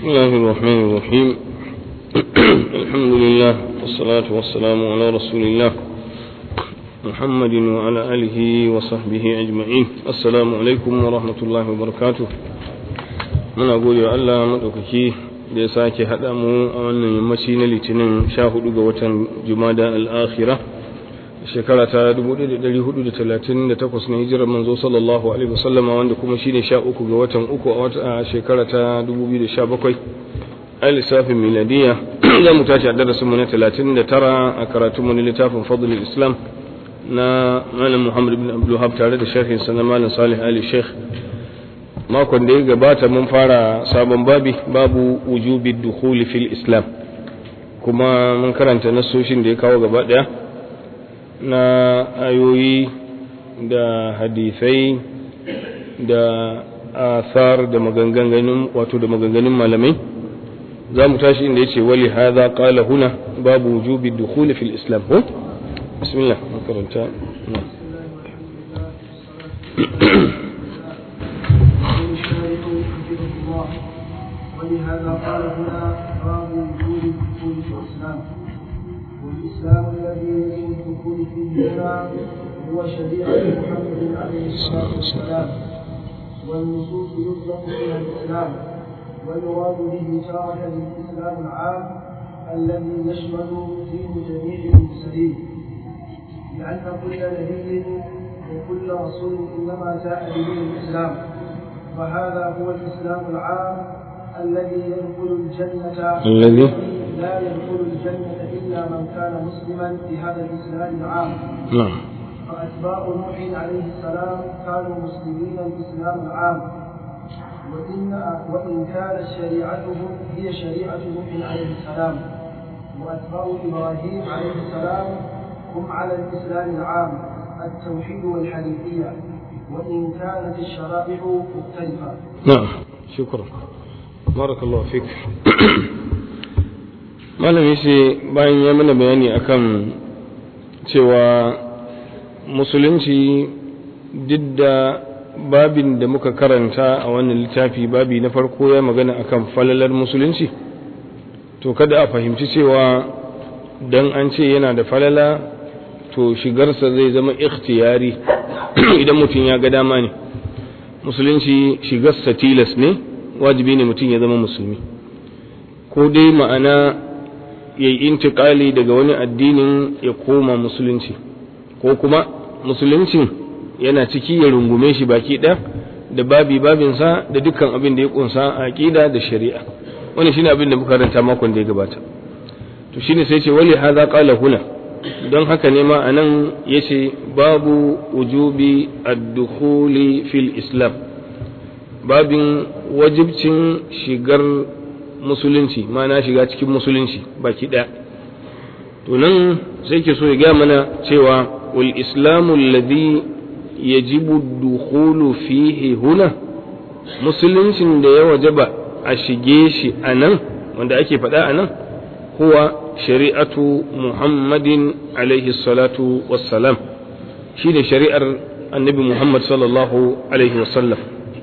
بسم الله الرحمن الرحيم الحمد لله والصلاة والسلام على رسول الله محمد وعلى آله وصحبه أجمعين السلام عليكم ورحمة الله وبركاته من أقول يا الله مدوكي da ya sake haɗa mu a wannan yammaci na litinin sha hudu ga watan jumada al'akhira shekara ta 1438 na hijirar manzo sallallahu alaihi wasallama wanda kuma shine sha uku ga watan uku a wata shekara ta 2017 a lissafin miladiya za mu tashi a darasin mu na 39 a karatun mu na littafin fadlul islam na malam muhammad bin abdul tare da sharhin sa na malam salih ali sheikh makon da ya gabata mun fara sabon babi babu wujubi dukhuli fil islam kuma mun karanta nasoshin da ya kawo gaba daya na ayoyi da hadisai da asar da maganganun wato da maganganun malamai za mu tashi inda yace wali hadha qala huna babu wujubi dukhuli fil islam ko bismillah makaranta ولهذا قال هنا باب وجود الدخول في الاسلام والاسلام الذي يجب الدخول فيه هنا هو شريعه محمد عليه الصلاه والسلام والنصوص يطلق فيها الاسلام ويراد به تارة الاسلام العام الذي يشمل فيه جميع المرسلين لان كل نبي وكل رسول انما جاء بدين الاسلام وهذا هو الاسلام العام الذي يدخل الجنة الذي لا يدخل الجنة إلا من كان مسلما بهذا الإسلام العام نعم فأتباع نوح عليه السلام كانوا مسلمين الإسلام العام وإن وإن كانت شريعتهم هي شريعة نوح عليه السلام وأتباع إبراهيم عليه السلام هم على الإسلام العام التوحيد والحنيفية وإن كانت الشرائع مختلفة نعم شكرا barakallahu fik malam yace bayan ya mana bayani akan cewa musulunci duk da babin da muka karanta a wannan littafi babi na farko ya magana akan falalar musulunci to kada a fahimci cewa dan an ce yana da falala to shigarsa zai zama ikhtiyari idan mutum ya ga dama ne musulunci shigarsa tilas ne wajibi ne mutum ya zama musulmi ko dai ma'ana ya yi intikali daga wani addinin ya koma musulunci ko kuma musuluncin yana ciki ya rungume shi baki ɗaya da babi babinsa da dukkan abin da ya kunsa a aƙida da shari'a wani shine abin da muka ranta makon da ya gabata to shine sai ce wali hadha qala huna don haka ne ma anan yace babu wujubi ad-dukhuli fil islam babin wajibcin shigar musulunci mana shiga cikin musulunci baki ɗaya to nan sai ke so ya gaya mana cewa wal islamu alladhi yajibu dukhulu fihi huna musuluncin da ya wajaba a shige shi a nan wanda ake faɗa a nan huwa shari'atu muhammadin alaihi salatu wassalam shi da shari'ar annabi muhammad sallallahu alaihi wasallam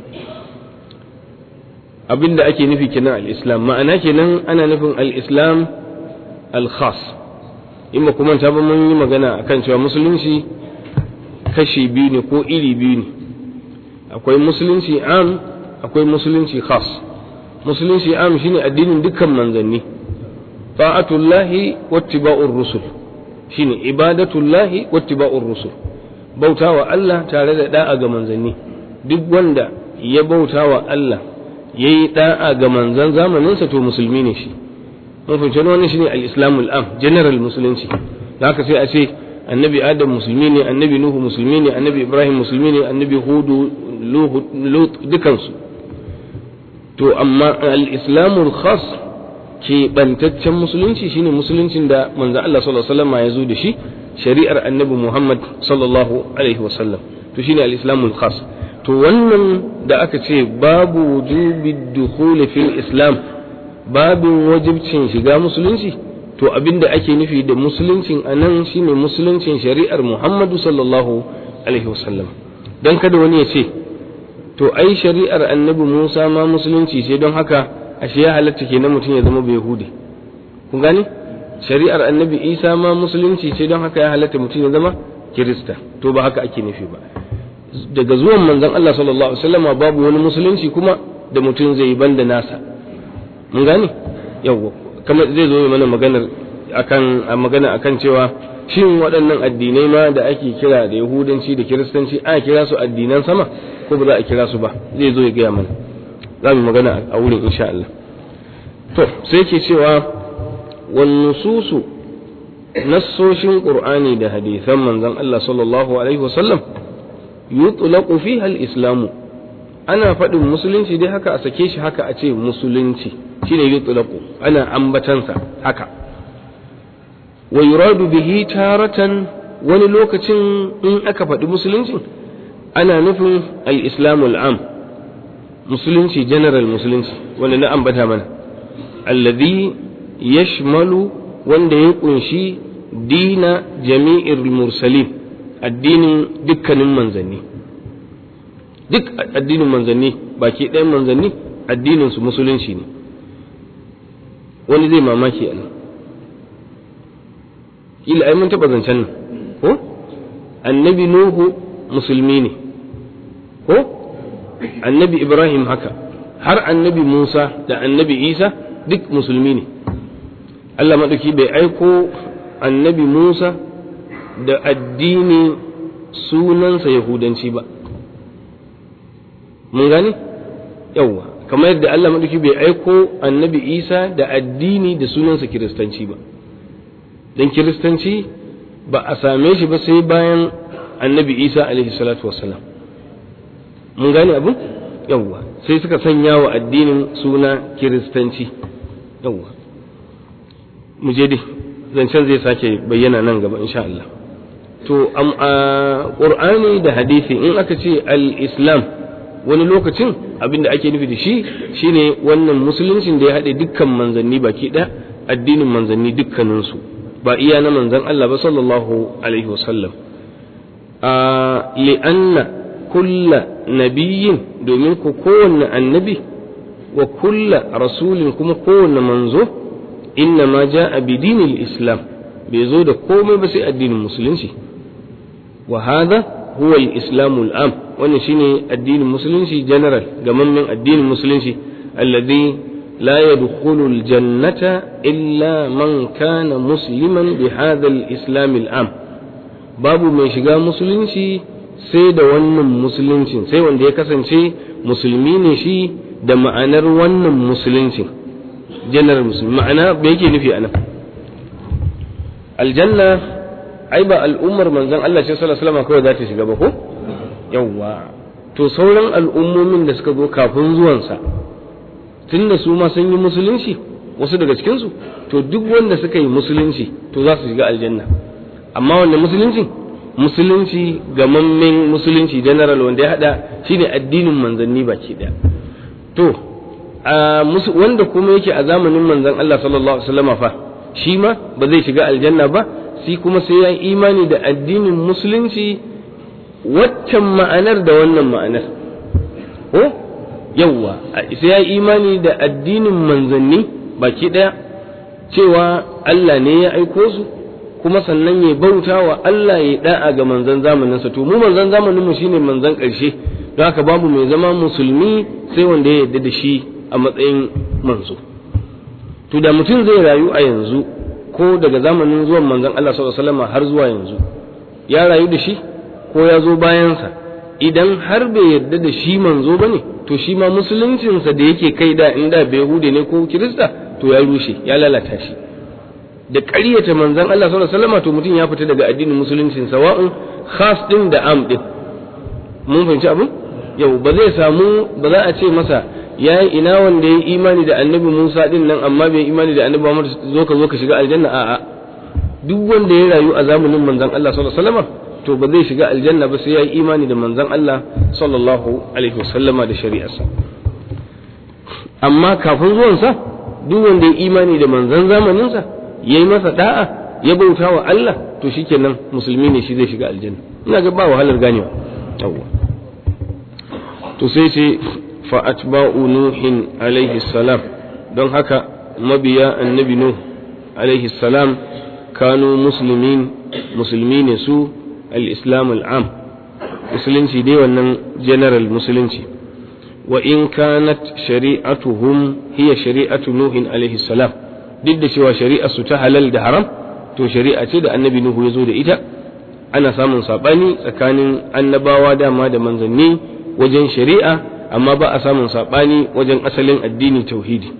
abin da ake nufi kenan al-islam ma'ana kenan ana nufin al-islam al-khas in ba kuma ta ba mun yi magana akan cewa musulunci kashi biyu ne ko iri biyu ne akwai musulunci am akwai musulunci khas musulunci am shine addinin dukkan manzanni ta'atullahi wattiba'ur rusul shine ibadatullahi wattiba'ur rusul bautawa Allah tare da da'a ga manzanni duk wanda ya bautawa Allah ya yi ɗa'a ga manzan zamaninsa to musulmi ne shi mun fahimci wannan shine al-islamul am general musulunci haka sai a ce annabi adam musulmi ne annabi nuhu musulmi ne annabi ibrahim musulmi ne annabi hudu lut dukansu to amma al-islamul khas ke bantaccen musulunci shine musuluncin da manzon Allah sallallahu alaihi wasallam ya zo da shi shari'ar annabi Muhammad sallallahu alaihi wasallam to shine al-islamul khas to wannan da aka ce babu wujubi dukhuli fil islam babin wajibcin shiga musulunci to abinda ake nufi da musuluncin anan shine musuluncin shari'ar Muhammadu sallallahu alaihi wasallam dan kada wani ya ce to ai shari'ar annabi Musa ma musulunci ce don haka ashe ya halatta kenan mutum ya zama bai yahudi kun gane shari'ar annabi isa ma musulunci ce don haka ya halatta mutum ya zama kirista to ba haka ake nufi ba daga zuwan manzon Allah sallallahu alaihi wasallam babu wani musulunci kuma da mutum zai yi banda nasa mun gane yawwa kamar zai zo mana maganar akan magana akan cewa shin waɗannan addinai ma da ake kira da yahudanci da kiristanci a kira su addinan sama ko ba za a kira su ba zai zo ya gaya mana za mu magana a wurin insha Allah to sai ke cewa wan nususu nassoshin qur'ani da hadisan manzon Allah sallallahu alaihi wasallam yutlaqu fiha al-islamu ana faɗin musulunci dai haka a sake shi haka a ce musulunci shine yutlaqu ana ambatansa haka wa yuradu bihi taratan wani lokacin in aka faɗi musulunci ana nufin al-islamu al-am musulunci general musulunci wanda na ambata mana alladhi yashmalu wanda ya kunshi dina jami'ir mursalin addinin dukkanin manzanni duk addinin manzanni baki ɗayan manzanni addinin su musulunci ne wani zai mamaki a nan kila ai mun taɓa zancen nan ko annabi nuhu musulmi ne ko annabi ibrahim haka har annabi musa da annabi isa duk musulmi ne allah maɗauki bai aiko annabi musa da addini sunansa yahudanci ba mun gane yawwa kamar yadda allah maɗauki bai aiko annabi isa da addini da sunansa kiristanci ba don kiristanci ba a same shi ba sai bayan annabi isa alaihi salatu wassalam mun gane abu yawwa sai suka sanya wa addinin suna kiristanci yawwa mu je dai zancen zai sake bayyana nan gaba insha Allah to a qur'ani da hadisi in aka ce al-islam wani lokacin abin da ake nufi da shi shine wannan musuluncin da ya haɗe dukkan manzanni baki ɗaya addinin manzanni dukkaninsu ba iya na manzan Allah ba sallallahu alaihi wasallam a li'anna kulla nabiyin domin ku kowanne annabi wa kulla rasulin kuma kowanne manzo inna ma ja'a bi dinil islam bai zo da komai ba sai addinin musulunci wa hadha huwa al-islam al-am wannan shine addinin musulunci general gamammen addinin musulunci alladhi la yadkhulu al-jannata illa man kana musliman bi hadha al-islam al-am babu mai shiga musulunci sai da wannan musuluncin sai wanda ya kasance musulmi ne shi da ma'anar wannan musuluncin janar musulmi ma'ana bai yake nufi anan aljanna ai ba al'ummar manzon Allah ce sallallahu alaihi wasallam kawai za ta shiga ba ko yawwa to sauran al'ummomin da suka zo kafin zuwansa tunda su ma sun yi musulunci wasu daga cikin su to duk wanda suka yi musulunci to za su shiga aljanna amma wanda musulunci musulunci gamammen musulunci general wanda ya hada shine addinin manzanni baki daya to wanda kuma yake a zamanin manzon Allah sallallahu alaihi wasallam fa shi ma ba zai shiga aljanna ba shi kuma sai ya yi imani da addinin musulunci waccan ma'anar da wannan ma'anar ko yawwa sai ya yi imani da addinin manzanni baki daya cewa Allah ne ya aiko su kuma sannan ya bauta wa Allah ya da'a ga manzan zamaninsa to mu manzan zamaninmu shine manzan ƙarshe don haka babu mai zama musulmi sai wanda ya yarda da shi a matsayin manzo to da mutum zai rayu a yanzu ko daga zamanin zuwan manzon Allah sallallahu alaihi wasallam har zuwa yanzu ya rayu da shi ko ya zo bayansa idan har bai yarda da shi manzo bane to shi ma musuluncinsa da yake kai da inda bai hude ne ko kirista to ya rushe ya lalata shi da ƙaryata manzon Allah sallallahu alaihi wasallam to mutum ya fita daga addinin musuluncin sawa'un khas din da am din mun fahimci abin yau ba zai samu ba za a ce masa ya yi ina wanda ya yi imani da annabi Musa din nan amma bai imani da annabi Muhammad zo ka zo ka shiga aljanna a'a duk wanda ya rayu a zamanin manzon Allah sallallahu alaihi wasallam to ba zai shiga aljanna ba sai ya yi imani da manzon Allah sallallahu alaihi wasallama da shari'arsa amma kafin zuwansa duk wanda ya imani da manzon zamaninsa ya yi masa da'a ya bauta wa Allah to shikenan musulmi ne shi zai shiga aljanna ina ga ba wahalar ganewa yawwa to sai ce fa atba'u nuhin alaihi salam don haka mabiya annabi nuh alaihi salam kanu muslimin musulmi ne su al-islam al-am musulunci dai wannan general musulunci wa in kanat shari'atuhum hiya shari'atu nuhin alaihi salam duk da cewa shari'ar su ta halal da haram to shari'a ce da annabi nuhu ya zo da ita ana samun sabani tsakanin annabawa dama da manzanni wajen shari'a amma ba a samun sabani wajen asalin addini tauhidi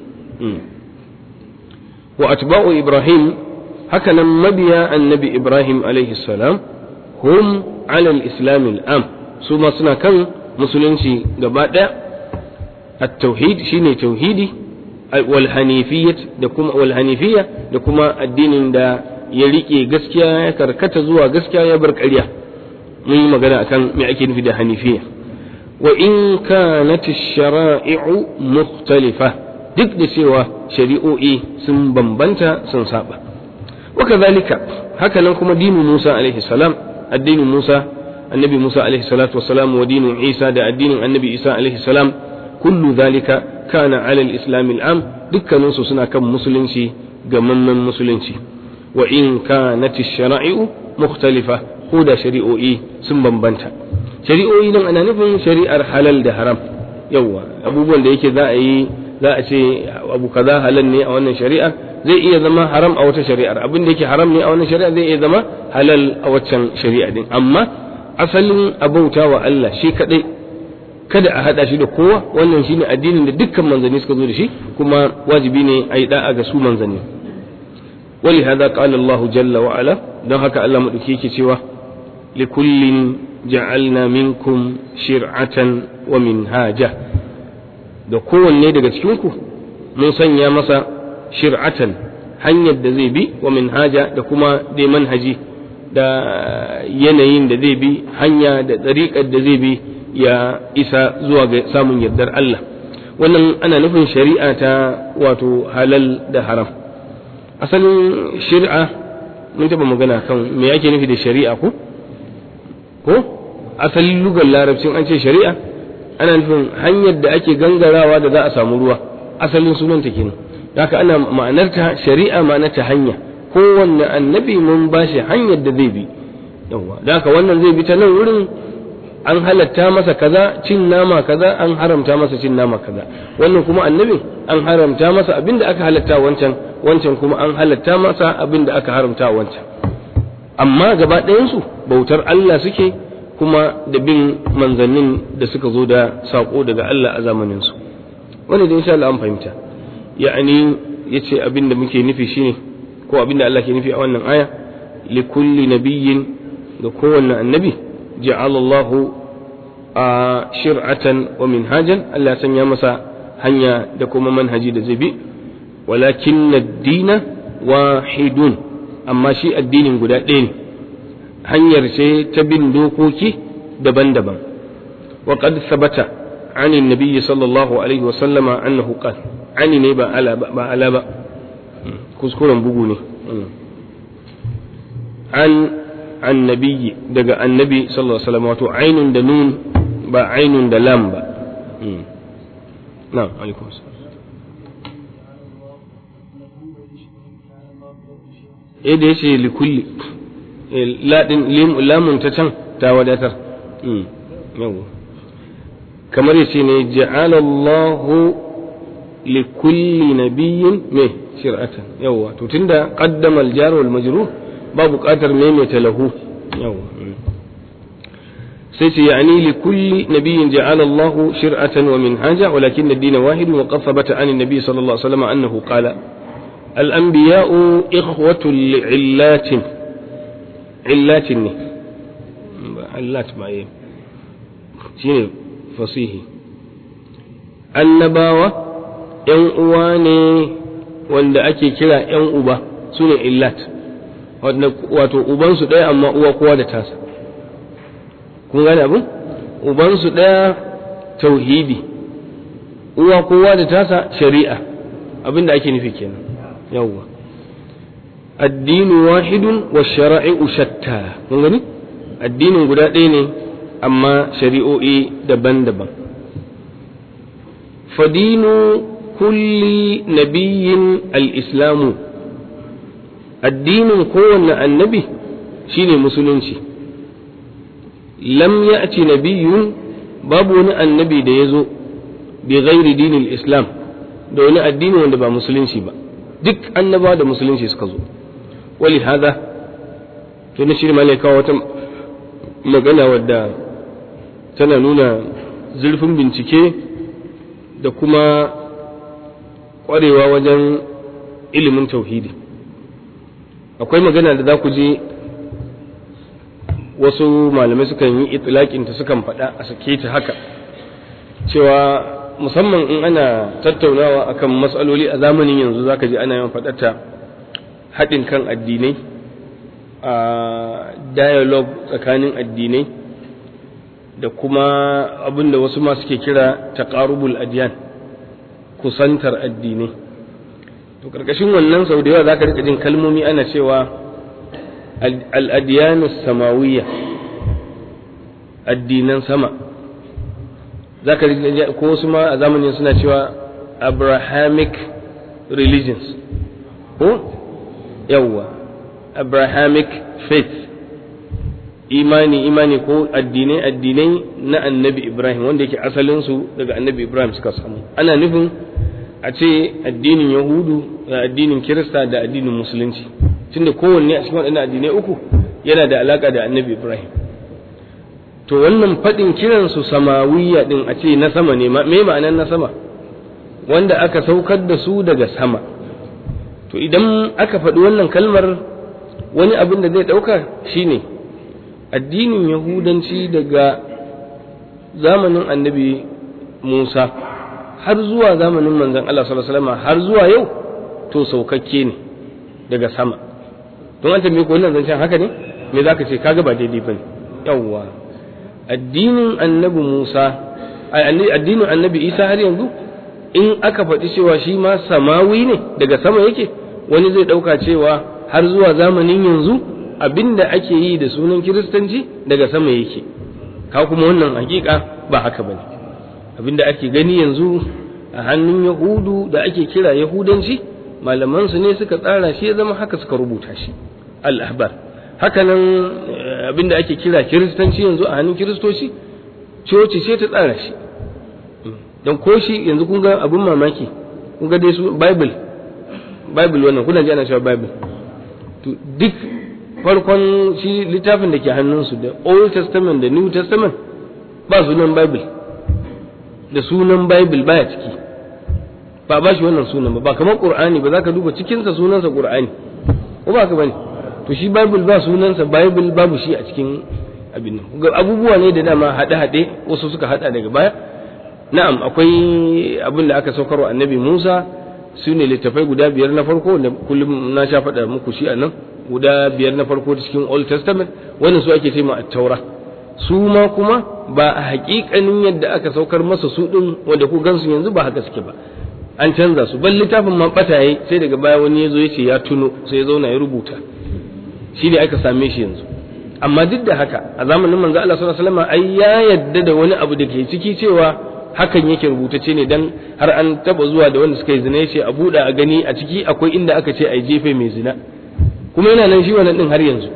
wa atba'u ibrahim haka nan mabiya annabi ibrahim alaihi salam hum ala al-islam al-am su ma suna kan musulunci gaba daya at-tauhid shine tauhidi wal hanifiyyah da kuma wal hanifiyya da kuma addinin da ya rike gaskiya ya karkata zuwa gaskiya ya bar ƙarya mun yi magana akan me ake nufi da hanifiyya wa in kanat ash-shara'i'u mukhtalifa duk da cewa shari'o'i sun bambanta sun saba wa kadhalika haka nan kuma dinu Musa alaihi salam addinin Musa annabi Musa alaihi salatu wassalam wa dinu Isa da addinin annabi Isa alaihi salam kullu dhalika kana ala al-islam al-am dukkanin su suna kan musulunci gamamman musulunci wa in kanat ash-shara'i'u mukhtalifa ko da shari'o'i sun bambanta shari'o'i nan ana nufin shari'ar halal da haram yawa abubuwan da yake za a yi za a ce abu kaza halal ne a wannan shari'a zai iya zama haram a wata shari'ar abin da yake haram ne a wannan shari'a zai iya zama halal a waccan shari'a din amma asalin abauta wa Allah shi kadai kada a hada shi da kowa wannan shine addinin da dukkan manzanni suka zo da shi kuma wajibi ne a yi da'a ga su manzanni ولهذا قال الله جل وعلا don haka Allah maɗauki yake cewa likullin ja'alna minkum shir'atan wa minhaja da kowanne daga cikinku mun sanya masa shir'atan hanyar da zai bi wa minhaja da kuma dai manhaji da yanayin da zai bi hanya da ɗariƙar da zai bi ya isa zuwa ga samun yardar Allah wannan ana nufin shari'a ta wato halal da haram asalin shari'a mun taɓa magana kan me ake nufi da shari'a ko ko asalin lugar larabcin an ce shari'a ana nufin hanyar da ake gangarawa da za a samu ruwa asalin sunan ta kenan haka ana ma'anarta shari'a ma'anarta hanya kowanne annabi mun ba shi hanyar da zai bi yawa da haka wannan zai bi ta nan wurin an halatta masa kaza cin nama kaza an haramta masa cin nama kaza wannan kuma annabin an haramta masa abin da aka halatta wancan wancan kuma an halatta masa abin da aka haramta wancan amma gaba ɗayansu bautar Allah suke kuma da bin manzannin da suka zo da saƙo daga Allah a zamaninsu wani da insha Allah an fahimta ya'ani yace abin da muke nufi shine ko abin da Allah ke nufi a wannan aya li kulli nabiyyin ga kowanne annabi ja'ala Allahu a shir'atan wa minhajan Allah ya sanya masa hanya da kuma manhaji da zai bi walakin ad-dina wahidun amma shi addinin guda ɗaya ne hanyar ce ta bin dokoki daban-daban wa qad sabata عن النبي صلى الله عليه وسلم أنه قال عن نبا على با على با كذكرا بقوني عن النبي دقى النبي صلى الله عليه وسلم واتو عين دنون با عين دلام با نعم عليكم السلام eh da yace likulli lamun ta can ta wadatar yawa kamar yace ne ja'alallahu li kulli nabiyyin me shir'atan yawa to tunda qaddama al-jar wal majrur ba buƙatar maimaita lahu yawa sai ce yani li kulli nabiyyin ja'ala Allah shir'atan wa minhaja walakin ad-din wahid wa qad thabata an an-nabi sallallahu alaihi wasallam annahu qala الأنبياء إخوة لعلات علات علات ما شنو fasihi annabawa ‘yan uwa ne wanda ake kira ‘yan uba su ne illat wato ubansu ɗaya amma uwa kowa da tasa kun gane abin ubansu ɗaya tauhidi uwa kowa da tasa shari'a abin da ake nufi kenan yawwa addinu wahidun wa shara'i'u shatta kun gani addinin guda ɗaya ne amma shari'o'i daban-daban fadinu kulli nabiyyin al-islamu addinin kowanne annabi shine musulunci lam ya'ti nabiyyun babu wani annabi da ya zo bi ghairi dinil islam da wani addini wanda ba musulunci ba duk annabawa da musulunci suka zo wali hada to na shirma ne kawo wata magana wadda tana nuna zurfin bincike da kuma ƙwarewa wajen ilimin tauhidi akwai magana da za ku je wasu malamai sukan yi itilakinta sukan faɗa a sake ta haka cewa musamman in ana tattaunawa akan matsaloli a zamanin yanzu zaka ji ana yawan faɗata haɗin kan addinai a dialogue tsakanin addinai da kuma abin da wasu ma suke kira taqarubul adyan kusantar addinai to karkashin wannan sau da yawa zaka rika jin kalmomi ana cewa al-adyanu samawiyya addinan sama zaka ko wasu ma a zamanin suna cewa abrahamic religions ko yawwa abrahamic faith imani imani ko addinai addinai na annabi ibrahim wanda yake asalinsu daga annabi ibrahim suka samu ana nufin a ce addinin yahudu da addinin kirista da addinin musulunci tunda kowanne a cikin waɗannan addinai uku yana da alaka da annabi ibrahim to wannan faɗin kiransu samawiya ɗin a ce na sama ne me ma'anar na sama wanda aka saukar da su daga sama to idan aka faɗi wannan kalmar wani abin da zai ɗauka shine addinin yahudanci daga zamanin annabi musa har zuwa zamanin manzon Allah sallallahu alaihi wasallam har zuwa yau to saukakke ne daga sama don an tambaye ko wannan zancen haka ne me zaka ce kaga ba daidai bane yawwa addinin annabi Musa addinin annabi Isa har yanzu in aka faɗi cewa shi ma samawi ne daga sama yake wani zai ɗauka cewa har zuwa zamanin yanzu abinda ake yi da sunan kiristanci daga sama yake ka kuma wannan hakika ba haka bane abinda ake gani yanzu a hannun yahudu da ake kira yahudanci malaman su ne suka tsara shi ya zama haka suka rubuta shi al-ahbar haka nan abinda ake kira kiristanci yanzu a hannun kiristoci coci ce ta tsara shi don ko shi yanzu kun ga abin mamaki kun ga dai su bible bible wannan kuna ji ana cewa bible to duk farkon shi littafin da ke hannunsu da old testament da new testament ba sunan bible da sunan bible baya ciki ba ba shi wannan sunan ba ba kamar qur'ani ba za ka duba cikinsa sunansa qur'ani ko ba ka bane to shi bible ba sunansa bible babu shi a cikin abin nan abubuwa ne da dama haɗe-haɗe wasu suka haɗa daga baya na'am akwai abin da aka saukarwa annabi musa su ne littafai guda biyar na farko da kullum na sha faɗa muku shi a nan guda biyar na farko cikin old testament wannan su ake ce ma taura su ma kuma ba a haƙiƙanin yadda aka saukar masa su ɗin wanda ku gansu yanzu ba haka suke ba an canza su ban littafin ma ɓataye sai daga baya wani ya zo ya ce ya tuno sai ya zauna ya rubuta shi ne aka same shi yanzu amma duk da haka a zamanin manzo Allah sallallahu alaihi wasallam ai ya yadda da wani abu da ke ciki cewa hakan yake rubutace ne dan har an taba zuwa da wanda suka yi zina yace a buɗe a gani a ciki akwai inda aka ce ai jefe mai zina kuma yana nan shi wannan din har yanzu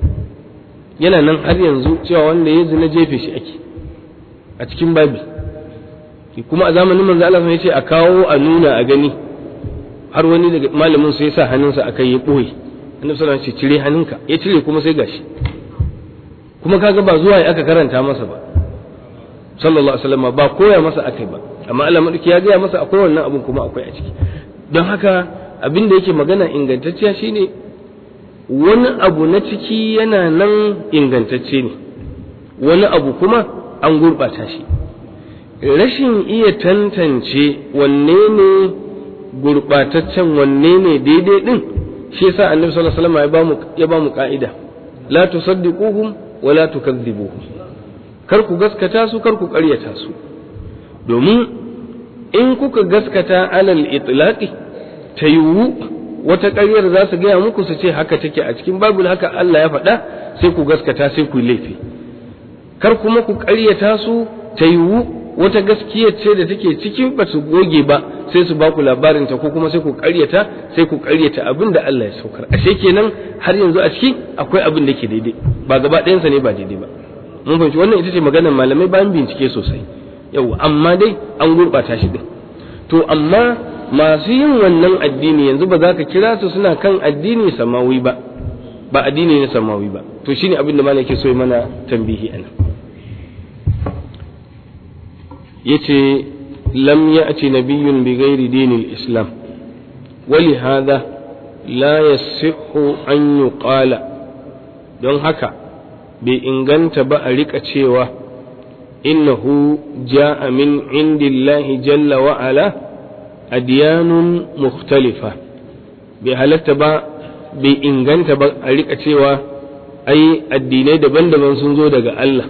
yana nan har yanzu cewa wanda ya zina jefe shi ake a cikin bible kuma a zamanin manzo Allah ya ce a kawo a nuna a gani har wani daga malamin sai ya sa hannunsa akai ya boye annabi sallallahu alaihi wasallam ce cire hannunka ya cire kuma sai gashi kuma kaga ba zuwa aka karanta masa ba sallallahu alaihi wasallam ba koya masa akai ba amma Allah madauki ya gaya masa akwai wannan abun kuma akwai a ciki don haka abin da yake magana ingantacciya shine wani abu na ciki yana nan ingantacce ne wani abu kuma an gurɓata shi rashin iya tantance wanne ne gurɓataccen wanne ne daidai din shi yasa annabi sallallahu alaihi wasallam ya bamu ya bamu ka'ida la tusaddiquhum wa la tukadzibuhum kar ku gaskata su kar ku ƙaryata su domin in kuka gaskata alal itlaqi ta yiwu wata ƙaryar za su gaya muku su ce haka take a cikin babul haka Allah ya faɗa sai ku gaskata sai ku laifi kar kuma ku ƙaryata su ta yiwu wata gaskiyar ce da take cikin ba su goge ba sai su ba ku labarin ta ko kuma sai ku ƙaryata sai ku ƙaryata abin da Allah ya saukar ashe kenan har yanzu a ciki akwai abin da ke daidai ba gaba ɗayansa ne ba daidai ba mun fahimci wannan ita ce maganar malamai bayan bincike sosai yau amma dai an gurɓata shi din to amma masu yin wannan addini yanzu ba za ka kira su suna kan addini samawi ba ba addini ne samawi ba to shine abin da malam ke so mana tambihi anan yace lam ya'ti nabiyyun bi ghairi dinil islam ولهذا لا يصح أن يقال don haka bai inganta ba a rika cewa innahu ja'a min indillahi jalla wa ala adyanun mukhtalifa bai halatta ba bai inganta ba a rika cewa ai addinai daban-daban sun zo daga Allah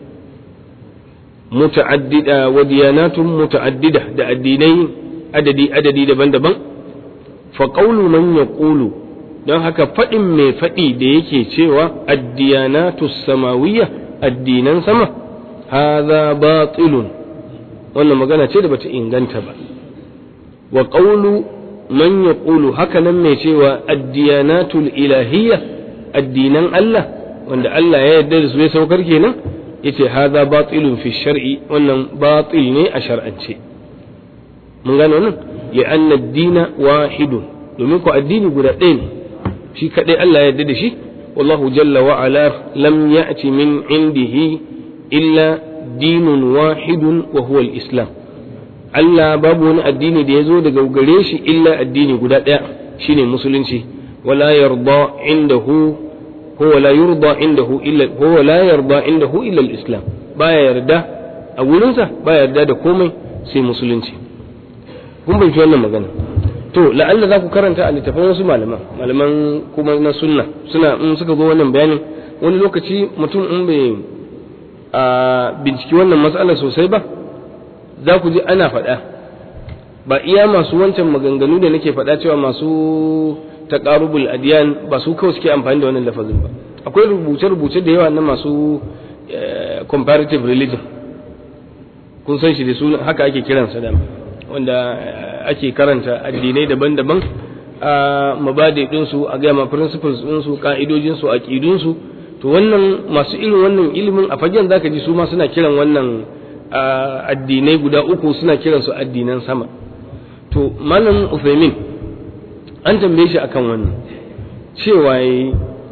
muta'addida wa diyanatun muta'addida da addinai adadi adadi daban-daban fa qawlu man yaqulu don haka faɗin mai faɗi da yake cewa addiyanatu samawiyya addinan sama hadha batilun wannan magana ce da bata inganta ba wa qawlu man yaqulu haka nan mai cewa addiyanatul ilahiyya addinan Allah wanda Allah ya yarda da su ya saukar kenan yace hadha batilun fi shar'i wannan batil ne a shar'ance mun gane wannan ya anna ad-dina wahidun domin ko addini guda ɗaya ne shi kadai Allah ya yarda da shi wallahu jalla wa ala lam ya'ti min indihi illa dinun wahidun wa huwa al-islam Allah babu wani addini da ya zo daga gare shi illa addini guda ɗaya shine musulunci wala yarda indahu huwa la yurda indahu illa huwa la yarda indahu illa al-islam baya yarda a wurinsa baya yarda da komai sai musulunci kun bai wannan magana to la'alla za ku karanta a littafin wasu malaman malaman kuma na sunna suna in suka zo wannan bayanin wani lokaci mutum in bai a binciki wannan matsala sosai ba za ku ji ana faɗa ba iya masu wancan maganganu da nake faɗa cewa masu taqarubul adiyan ba su kawai suke amfani da wannan lafazin ba akwai rubuce-rubuce da yawa na masu comparative religion kun san shi da su haka ake kiransa da wanda ake karanta addinai daban-daban a mabadi ɗinsu a gama principles ɗinsu ka'idojinsu aƙidunsu to wannan masu irin wannan ilimin a fagen zaka ji su ma suna kiran wannan addinai guda uku suna kiransu addinan sama to malam Uthaymin an tambaye shi akan wannan cewa yi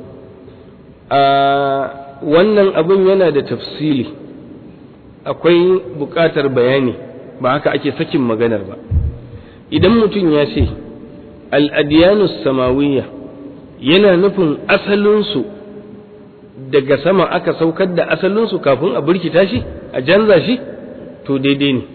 a wannan abin yana da tafsili akwai buƙatar bayani ba haka ake sakin maganar ba idan mutum ya ce al'adiyanus samawiyya yana nufin asalinsu daga sama aka saukar da asalinsu kafin a burkita shi a canza shi to daidai ne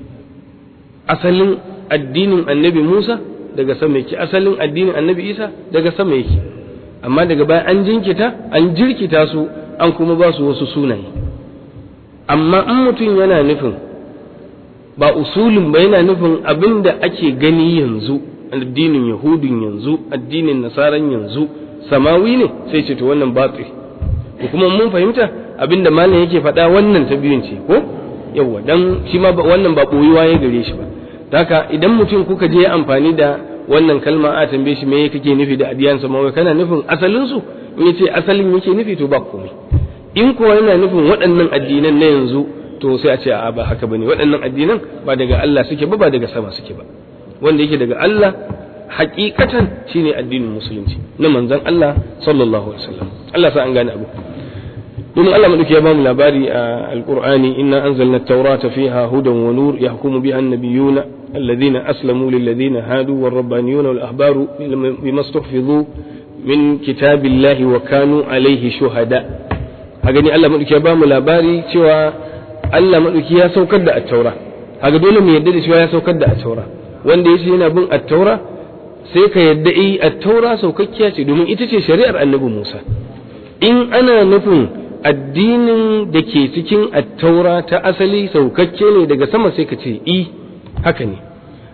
asalin addinin annabi musa daga sama yake asalin addinin annabi isa daga sama yake amma daga baya an jinkita an jirkita su an kuma ba su wasu sunaye amma in mutum yana nufin ba usulin ba yana nufin abin da ake gani yanzu addinin yahudun yanzu addinin nasaran yanzu samawi ne sai ce to wannan batsi ko kuma mun fahimta abin da malam yake faɗa wannan ta biyun ce ko yawa dan shi ma wannan ba boyuwa ya gare shi ba haka idan mutum kuka je amfani da wannan kalma a tambaye shi me kake nufi da adiyan samawi kana nufin asalin su in yace asalin yake nufi to ba komai in kuwa yana nufin waɗannan addinan na yanzu to sai a ce a ba haka bane waɗannan addinan ba daga Allah suke ba ba daga sama suke ba wanda yake daga Allah hakikatan shine addinin musulunci na manzon Allah sallallahu alaihi wasallam Allah sa an gane abu domin Allah madauki ya bamu labari a alqur'ani inna anzalna at-taurata fiha hudan wa nur yahkumu biha an-nabiyyuna alladhina aslamu lilladhina hadu war-rabbaniyuna wal-ahbaru bima istahfizu min kitabillahi wa kanu alayhi shuhada a gani Allah madauki ya bamu labari cewa Allah maɗauki ya saukar da attaura haka dole mu yadda da cewa ya saukar da attaura wanda yace yana bin attaura sai ka yadda eh attaura saukakkiya ce domin ita ce shari'ar annabi Musa in ana nufin addinin da ke cikin attaura ta asali saukakke ne daga sama sai ka ce i haka ne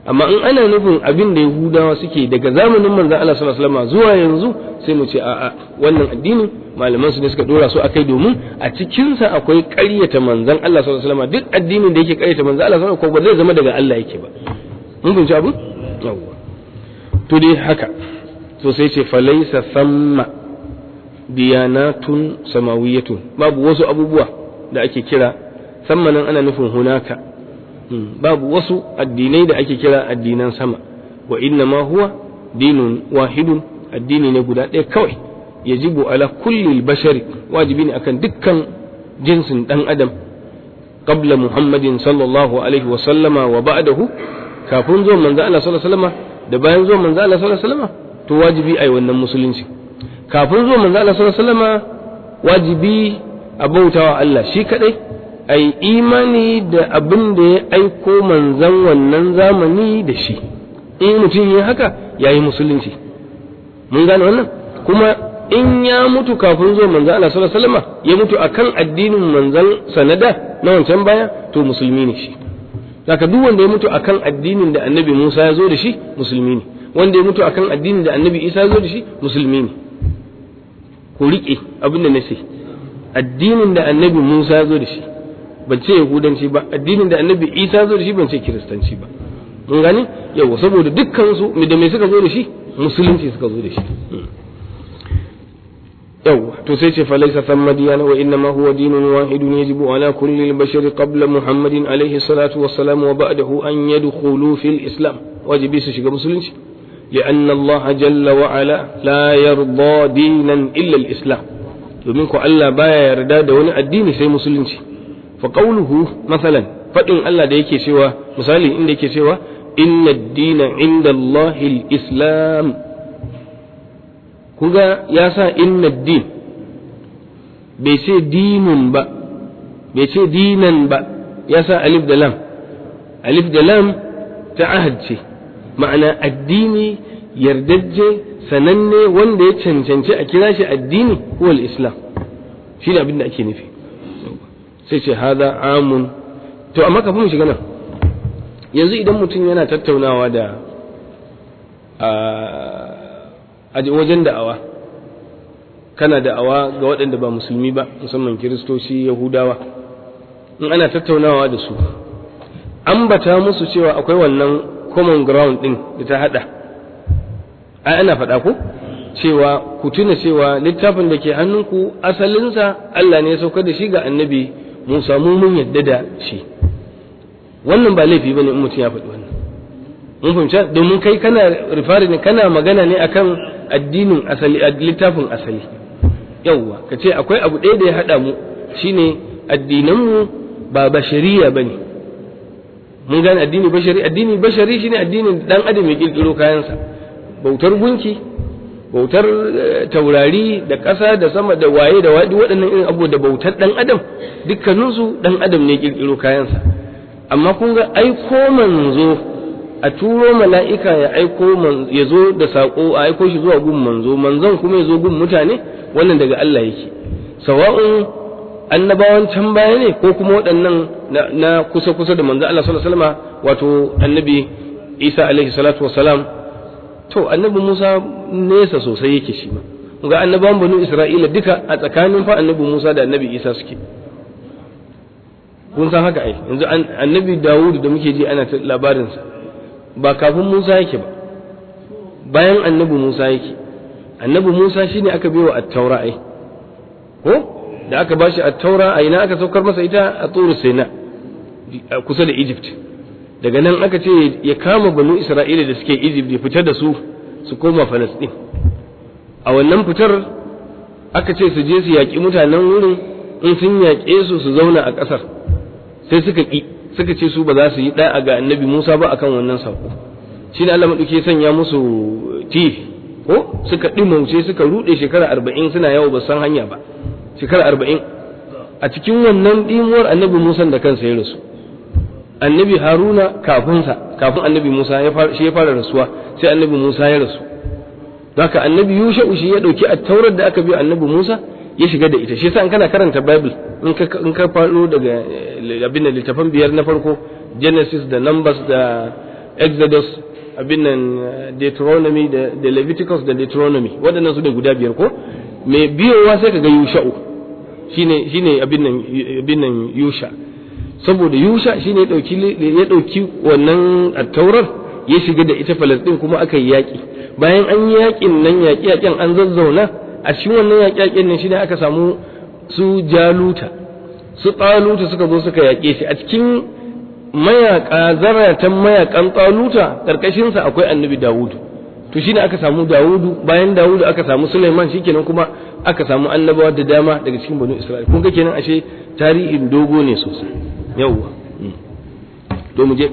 amma in ana nufin abin da yahudawa suke daga zamanin manzon Allah sallallahu alaihi wasallam zuwa yanzu sai mu ce a'a wannan addini malaman su ne suka dora su akai domin a cikin sa akwai ƙaryata manzon Allah sallallahu alaihi wasallam duk addinin da yake ƙaryata manzon Allah sallallahu alaihi wasallam ko ba zai zama daga Allah yake ba mun fahimci abu yawwa to dai haka to sai ce falaysa thamma diyanatun samawiyatun babu wasu abubuwa da ake kira sammanan ana nufin hunaka babu wasu addinai da ake kira addinan sama wa inna ma huwa dinun wahidun addini ne guda ɗaya kawai yajibu ala kulli bashari wajibi ne akan dukkan jinsin dan adam qabla muhammadin sallallahu alaihi wa sallama wa ba'dahu kafin zuwan manzo Allah sallallahu alaihi wasallama da bayan zuwan manzo Allah sallallahu alaihi wasallama to wajibi ai wannan musulunci kafin zuwan manzo Allah sallallahu alaihi wasallama wajibi a bautawa Allah shi kadai ai imani da abin da ya aiko manzan wannan zamani da shi in mutum yi haka ya yi musulunci mun gane wannan kuma in ya mutu kafin zuwa manzan Allah sallallahu alaihi wasallam ya mutu akan addinin manzan sanada na wancan baya to musulmi ne shi haka duk wanda ya mutu akan addinin da annabi Musa ya zo da shi musulmi ne wanda ya mutu akan addinin da annabi Isa ya zo da shi musulmi ne ku riƙe abin da na ce addinin da annabi Musa ya zo da shi ban ce yahudanci ba addinin da annabi isa zo da shi ban ce kiristanci ba mun gani yawa saboda dukkan su da me suka zo da shi musulunci suka zo da shi yawa to sai ce falaisa thamma diyana wa inna ma huwa dinun wahidun yajibu ala kulli al-bashari qabla muhammadin alayhi salatu wassalam wa ba'dahu an yadkhulu fil islam wajibi su shiga musulunci لأن الله جل وعلا لا يرضى دينا إلا الإسلام domin ko Allah baya yarda da wani addini sai musulunci فقوله مثلا فإن الله ده yake cewa misali inda yake cewa inna ad-dina inda Allah al-islam kuga ya sa inna ad-din bai ce dinun ba bai ce dinan ba ya sa alif da lam alif da lam ta ahad ce ma'ana addini yardajje sananne wanda ya cancanci a kira shi addini huwa al-islam shi ne abin da ake nufi sai ce hada amun to amma kafin mu shiga nan yanzu idan mutum yana tattaunawa da a wajen da'awa kana da'awa ga waɗanda ba musulmi ba musamman kiristoci yahudawa in ana tattaunawa da su ambata musu cewa akwai wannan common ground ɗin da ta haɗa ai ana faɗa ko cewa ku tuna cewa littafin da ke hannunku asalinsa Allah ne ya saukar da shi ga annabi Musa mu mun yadda da shi wannan ba laifi bane in mutum ya faɗi wannan mun fahimci domin kai kana rifari ne kana magana ne akan addinin asali littafin asali yawwa ka ce akwai abu ɗaya da ya haɗa mu shine addinanmu ba bashariya bane mun gane addini bashari addini bashari shine addinin dan adam ya kirkiro kayansa bautar gunki bautar taurari da ƙasa da sama da waye da waɗi waɗannan irin abu da bautar ɗan adam dukkaninsu ɗan adam ne ƙirƙiro kayansa amma kun ga aiko manzo a turo mala'ika ya aiko ya zo da saƙo a aiko shi zuwa gun manzo manzon kuma ya zo gun mutane wannan daga Allah yake sawa'un annabawan can baya ne ko kuma waɗannan na kusa kusa da manzo Allah sallallahu alaihi wasallam wato annabi Isa alaihi salatu wasalam to annabi Musa nesa sosai yake shi ma ga annabawan banu Isra'ila duka a tsakanin fa annabi Musa da annabi Isa suke kun san haka ai yanzu annabi Dawud da muke ji ana labarin sa ba kafin Musa yake ba bayan annabi Musa yake annabi Musa shine aka baiwa at-taura ai ko da aka bashi at-taura a ina aka saukar masa ita a Turu Sina kusa da Egypt daga nan aka ce ya kama banu isra'ila da suke egypt ya fitar da su su koma falastin a wannan fitar aka ce su je su yaƙi mutanen wurin in sun yaƙe su su zauna a ƙasar sai suka ƙi suka ce su ba za su yi ɗaya ga annabi musa ba akan wannan saƙo shi ne allah maɗauki sanya musu tifi ko suka ɗimauce suka ruɗe shekara arba'in suna yawo ba san hanya ba shekara arba'in a cikin wannan ɗimuwar annabi musa da kansa ya rasu annabi haruna kafinsa kafin annabi musa shi ya fara rasuwa sai annabi musa ya rasu haka annabi yusha'u shi ya dauki attaurar da aka bi annabi musa ya shiga da ita shi yasa in kana karanta bible in ka in ka faro daga abin da littafan biyar na farko genesis da numbers da exodus abin nan deuteronomy da leviticus da deuteronomy waɗannan su ne guda biyar ko mai biyowa sai ka ga yusha'u shine shine abin nan abin nan yusha saboda yusha shine ya dauki ya dauki wannan attaurar ya shiga da ita falastin kuma aka yi yaƙi bayan an yi yaƙin nan yaƙi yaƙin an zazzauna a cikin wannan yaƙi yaƙin nan shine aka samu su jaluta su taluta suka zo suka yaƙe shi a cikin mayaka zaratan mayakan taluta karkashin sa akwai annabi dawudu to shine aka samu dawudu bayan dawudu aka samu suleiman shikenan kuma aka samu annabawa da dama daga cikin banu isra'il kun ga kenan ashe tarihin dogo ne sosai yawwa to mu je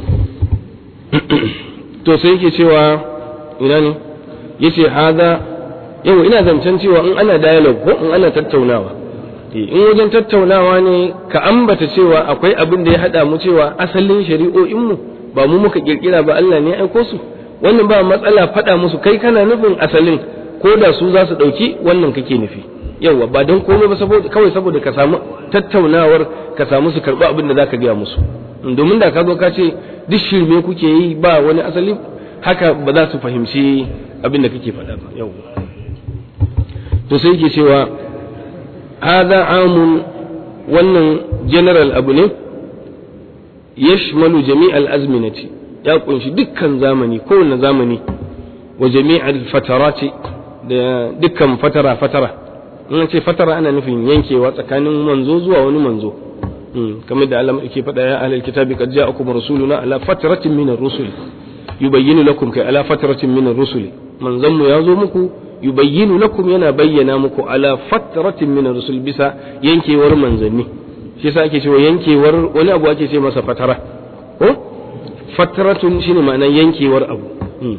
to sai yake cewa ina ne yace haza yau ina zancen cewa in ana dialogue ko in ana tattaunawa in wajen tattaunawa ne ka ambata cewa akwai abin da ya hada mu cewa asalin shari'o'in mu ba mu muka kirkira ba Allah ne ya aiko su wannan ba matsala faɗa musu kai kana nufin asalin ko da su za su ɗauki wannan kake nufi yauwa ba don komai ba saboda kawai saboda ka samu tattaunawar ka samu su karɓi abin da za ka gaya musu domin da ka zo ka ce duk shirme kuke yi ba wani asali haka ba za su fahimci abin da kake faɗa ba yauwa to sai ke cewa hada amun wannan general abu ne yashmalu jami'al azminati ya kunshi dukkan zamani kowane zamani wa jami'al fatarati da dukkan fatara fatara in ce fatara ana nufin yankewa tsakanin manzo zuwa wani manzo kamar da Allah yake faɗa ya ahlul kitabi qad ja'akum rasuluna ala fatratin min ar-rusul yubayyinu lakum kai ala fatratin min ar-rusul manzon mu ya zo muku yubayyinu lakum yana bayyana muku ala fatratin min ar-rusul bisa yankewar manzanni shi yasa ake cewa yankewar wani abu ake ce masa fatara ko fatratun shine ma'anar yankewar abu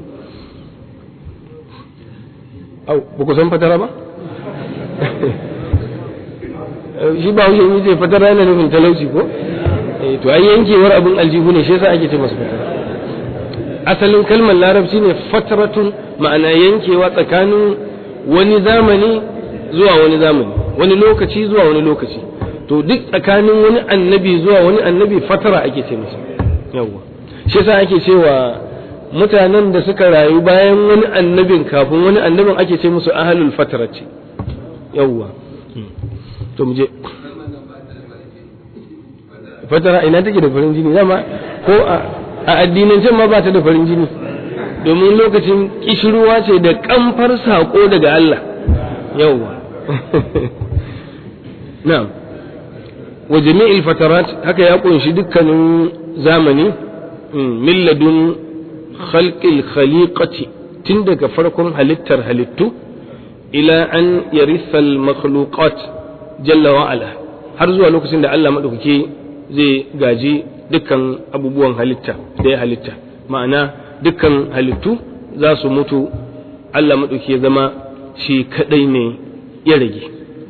au ba ku san fatara ba shi ba wuce yi ce fatara yana nufin talauci ko to ai yankewar abin aljihu ne shi yasa ake ce masa fatara asalin kalmar larabci ne fatratun ma'ana yankewa tsakanin wani zamani zuwa wani zamani wani lokaci zuwa wani lokaci to duk tsakanin wani annabi zuwa wani annabi fatara ake ce masa yawwa shi yasa ake cewa mutanen da suka rayu bayan wani annabin kafin wani annabin ake ce musu ahalul fatara ce yawwa to mu je fatara ina take da farin jini dama ko a addinancen ma ba ta da farin jini domin lokacin kishirwa ce da kamfar sako daga Allah yawwa na'am wa jami'il fatarat haka ya kunshi dukkanin zamani milladun khalqil khaliqati tun daga farkon halittar halittu ila an yarisa makhluqat jalla wa ala har zuwa lokacin da Allah madaukake zai gaji dukkan abubuwan halitta da ya halitta ma'ana dukkan halittu za su mutu Allah madaukake zama shi kadai ne ya rage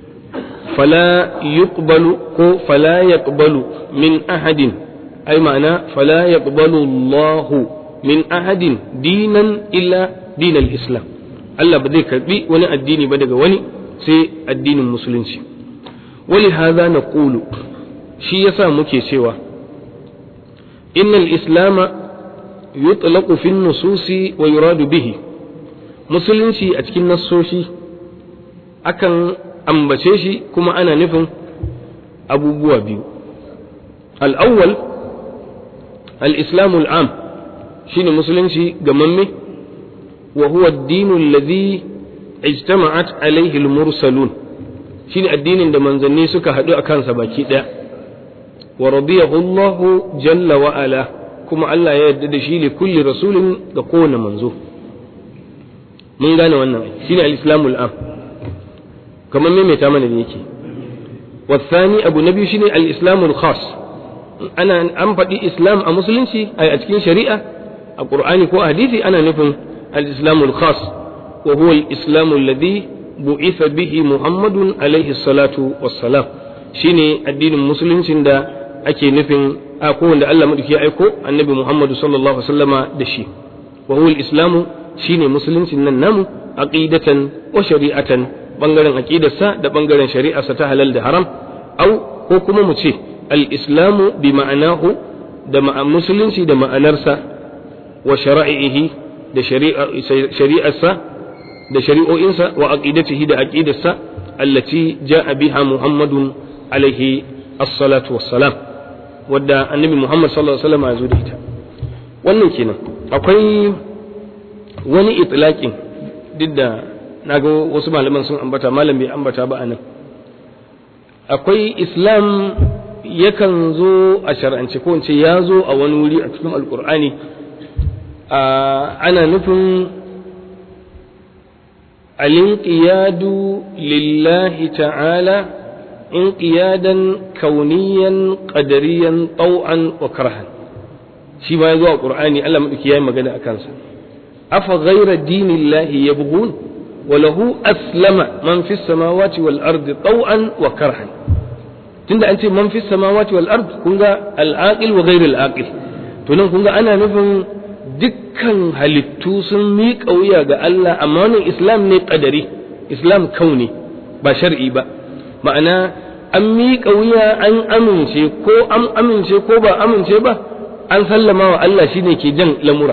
fala yuqbalu ko fala yaqbalu min ahadin ai ma'ana fala yaqbalu Allahu min ahadin dinan illa dinal islam Allah ba zai karbi wani addini ba daga wani sai addinin musulunci wali hadha naqulu shi yasa muke cewa innal islama yutlaqu fi nususi wa yuradu bihi musulunci a cikin nassoshi akan ambace shi kuma ana nufin abubuwa biyu al-awwal al-islamu al-am shine musulunci gamamme wa huwa ad-dinu alladhi ijtama'at alayhi al-mursalun shine addinin da manzanni suka haɗu a kansa baki ɗaya wa radiyahu Allah jalla wa ala kuma Allah ya yarda da shi li kulli rasulin ga kowane manzo mun gane wannan shine al-islamul am kamar maimaita mana da yake والثاني أبو نبي شيني الإسلام الخاص أنا أم فدي إسلام أمسلمشي أي أتكين شريعة القرآن كو حديثي أنا نفهم الإسلام الخاص وهو الإسلام الذي بعث به محمد عليه الصلاة والسلام شيني الدين المسلم شندا أكي نفهم أكو عند الله مدكي أيكو النبي محمد صلى الله عليه وسلم دشي وهو الإسلام شيني مسلم شندا عقيدة وشريعة bangaren aqidarsa da bangaren shari'arsa ta halal da haram au ko kuma mu ce al-islamu bi ma'anahu da musulunci da ma'anarsa wa shara'ihi da shari'arsa da shari'o'insa wa aqidatihi da aqidarsa allati ja'a biha muhammadun alaihi as-salatu wassalam wadda annabi muhammad sallallahu alaihi wasallam ya zo da ita wannan kenan akwai wani itlaqin duk da naga wasu malaman sun ambata malam bai ambata ba anan akwai islam yakan zo a shar'ance ko ce ya zo a wani wuri a cikin alkur'ani ana nufin alinqiyadu lillahi ta'ala inqiyadan kauniyan qadariyan tau'an wa karhan shi ma ya zo a qur'ani Allah madauki yayi magana akan sa afa ghayra dinillahi yabghun wa lahu aslama man fis samawati wal ardi tau'an wa karhan tunda an ce man fi samawati wal ard kun ga al-aqil wa ghayr al-aqil to nan kun ga ana nufin dukkan halittu sun miƙa wuya ga Allah amma wannan islam ne qadari islam kauni ba shar'i ba ma'ana an miƙa wuya an amince ko an amince ko ba amince ba an sallama wa Allah shine ke jan lamura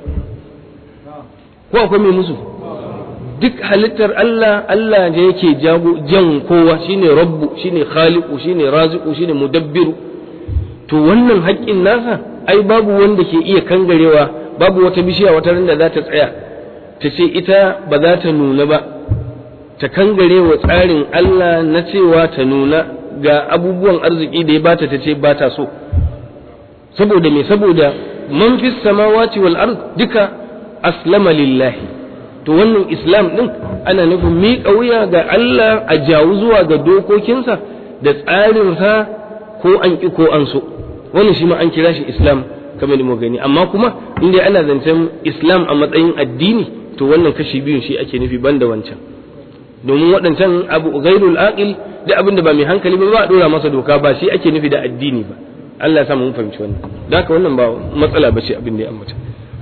ko akwai mai musu duk halittar Allah Allah ne yake jago jan kowa shine rabbu shine khaliqu shine raziqu shine mudabbiru to wannan haƙƙin nasa ai babu wanda ke iya kangarewa babu wata bishiya wata randa za ta tsaya ta ce ita ba za ta nuna ba ta kangare wa tsarin Allah na cewa ta nuna ga abubuwan arziki da ya bata ta ce ba ta so saboda me saboda man fis samawati wal ard duka aslama lillahi to wannan islam din ana nufin miƙa wuya ga Allah a jawo zuwa ga dokokinsa da tsarinsa ko an ƙi ko an so wannan shi ma an kira shi islam kamar da mu gani amma kuma inda ana zancen islam a matsayin addini to wannan kashi biyun shi ake nufi banda wancan domin waɗancan abu ghairul aqil da abin da ba mai hankali ba ba a dora masa doka ba shi ake nufi da addini ba Allah ya sa mun fahimci wannan da haka wannan ba matsala ba ce abin da ya ambata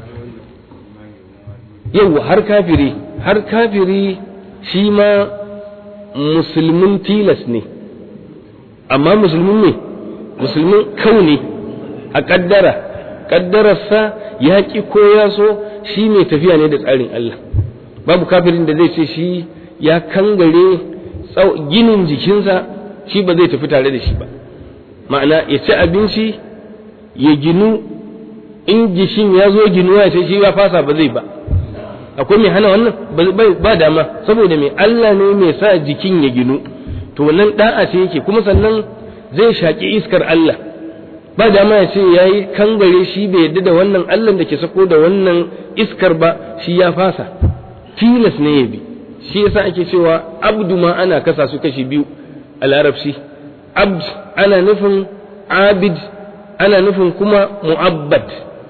yau har kafiri har kafiri shi ma musulmin tilas ne amma musulmin ne musulmin kauni a kaddara kaddararsa ya ki ko ya so shi mai tafiya ne da tsarin Allah babu kafirin da zai ce shi ya kangare ginin jikinsa shi ba zai tafi tare da shi ba ma'ana ya ci abinci ya ginu in gishin ya zo ginuwa ya ce shi ya fasa ba zai ba akwai mai hana wannan ba dama saboda mai Allah ne mai sa jikin ya ginu to wannan da'a ce yake kuma sannan zai shaƙi iskar Allah ba dama ya ce ya yi kangare shi bai yadda da wannan Allah da ke sako da wannan iskar ba shi ya fasa tilas ne ya bi shi yasa ake cewa abdu ma ana kasa su kashi biyu a larabci abd ana nufin abid ana nufin kuma mu'abbad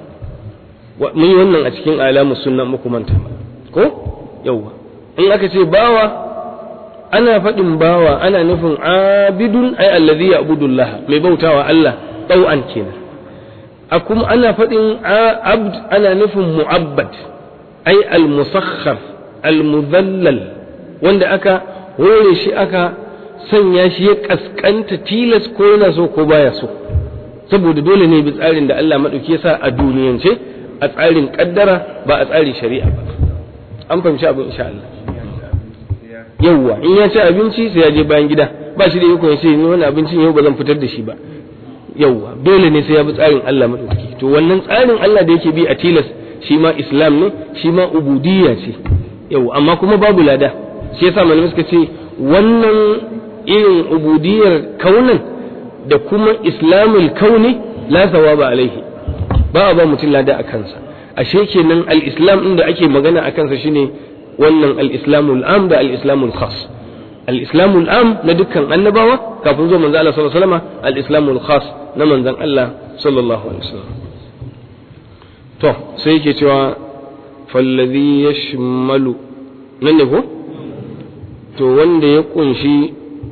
mun yi wannan a cikin alamu sunna muku manta ko yauwa in aka ce bawa ana faɗin bawa ana nufin abidun ai allazi ya'budullah mai bautawa Allah ɗau'an kenan a kuma ana faɗin abd ana nufin mu'abbad ai al-musakhkhar al-mudhallal wanda aka hore shi aka sanya shi ya kaskanta tilas ko yana so ko baya so saboda dole ne bi tsarin da Allah madauki ya sa a duniyance a tsarin kaddara ba a tsarin shari'a ba an fahimci abu insha Allah yawwa in ya ci abinci sai ya je bayan gida ba shi da iko ya ce ni wani abincin yau ba zan fitar da shi ba yawwa dole ne sai ya bi tsarin Allah madauki to wannan tsarin Allah da yake bi a tilas shi ma islam ne shi ma ubudiyya ce yawwa amma kuma babu lada shi yasa malamai suka ce wannan irin ubudiyyar kaunan da kuma islamul kauni la thawaba alaihi ba a ba mutum lada a kansa ashe kenan al-islam din da ake magana a kansa shine wannan al-islamul am da al-islamul khas al-islamul am na dukkan annabawa kafin zo manzo Allah sallallahu alaihi wasallam al-islamul khas na manzon Allah sallallahu alaihi wasallam to sai yake cewa fallazi yashmalu nan ne ko to wanda ya kunshi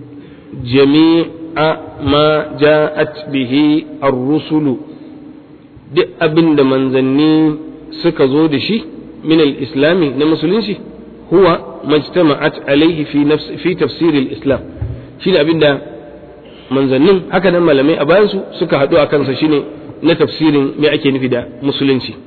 jami'a ma ja'at bihi ar-rusulu duk abin da manzanni suka zo da shi min al-islami na musulunci huwa majtama'at alaihi fi nafsi fi tafsir al-islam shi da abin da manzannin haka nan malamai a bayan su suka haɗu a kansa shine na tafsirin me ake nufi da musulunci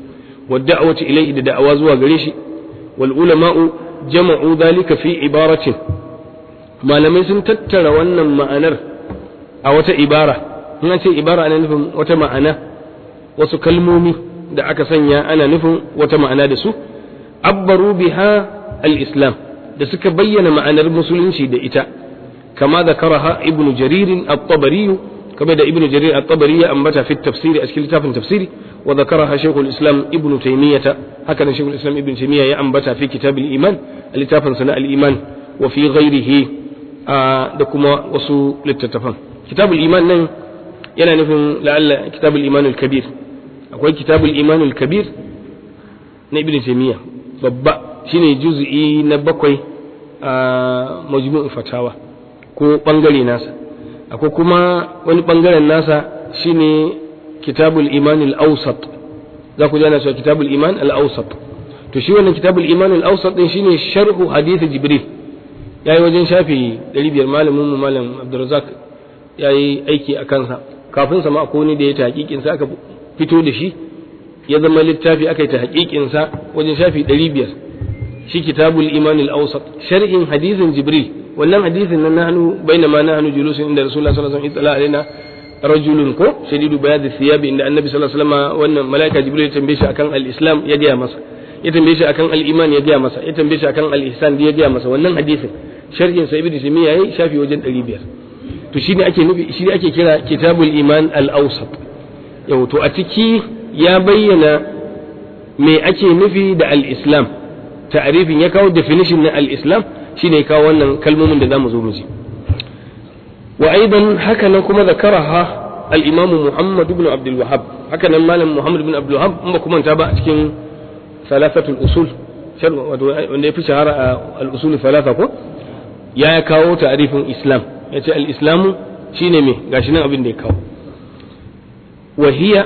wa da'wati ilayhi da da'awa zuwa gare shi wal ulama'u jama'u dhalika fi ibaratin malamai sun tattara wannan ma'anar a wata ibara in an ce ibara ana nufin wata ma'ana wasu kalmomi da aka sanya ana nufin wata ma'ana da su abbaru biha al-islam da suka bayyana ma'anar musulunci da ita kama zakaraha ibnu jarir at-tabari كما دا ابن جرير الطبري أنبت في التفسير أشكال كتاب تفسيري وذكرها شيخ الإسلام ابن تيمية هكذا شيخ الإسلام ابن تيمية يأنبت في كتاب الإيمان الكتاب سناء الإيمان وفي غيره آه دكما وصو للتتفهم كتاب الإيمان نين يلا نفهم لعل كتاب الإيمان الكبير أقول كتاب الإيمان الكبير ابن تيمية babba shine juz'i na bakwai a majmu'u fatawa ko bangare nasa akwai kuma wani bangaren nasa shine kitabul iman al-awsat za ku jana cewa kitabul iman al-awsat to shi wannan kitabul iman al-awsat din shine sharhu hadith jibril yayi wajen shafi 500 malamin mu malam abdurrazzaq yayi aiki a kansa kafin sa ma akwai ne da ya ta hakikin sa aka fito da shi ya zama littafi aka yi ta hakikin sa wajen shafi 500 shi kitabul iman al-awsat sharhin hadithin jibril wannan hadisin nan nahnu bainama nahnu julusun inda rasulullah sallallahu alaihi wasallam alaina rajulun ko shadidu bayad thiyab inda annabi sallallahu alaihi wasallam wannan malaika jibril ya tambaye shi akan al-islam ya gaya masa ya tambaye shi akan al-iman ya gaya masa ya tambaye shi akan al-ihsan ya gaya masa wannan hadisin sharhin sa ibnu taymiya yayi shafi wajen 500 to shine ake nufi shine ake kira kitabul iman al-awsat yau to a ciki ya bayyana me ake nufi da al-islam ta'rifin ya kawo definition na al-islam shine ya kawo wannan kalmomin da zamu zo mu ji wa aidan haka nan kuma zakaraha al-imamu Muhammad ibn Abdul Wahhab haka nan malam Muhammad ibn Abdul Wahhab in ba kuma ta ba a cikin salasatul usul wanda ya fi shahara a al-usul salasa ko ya kawo ta'rifin islam ya ce al-islamu shine me gashi nan abin da ya kawo wa hiya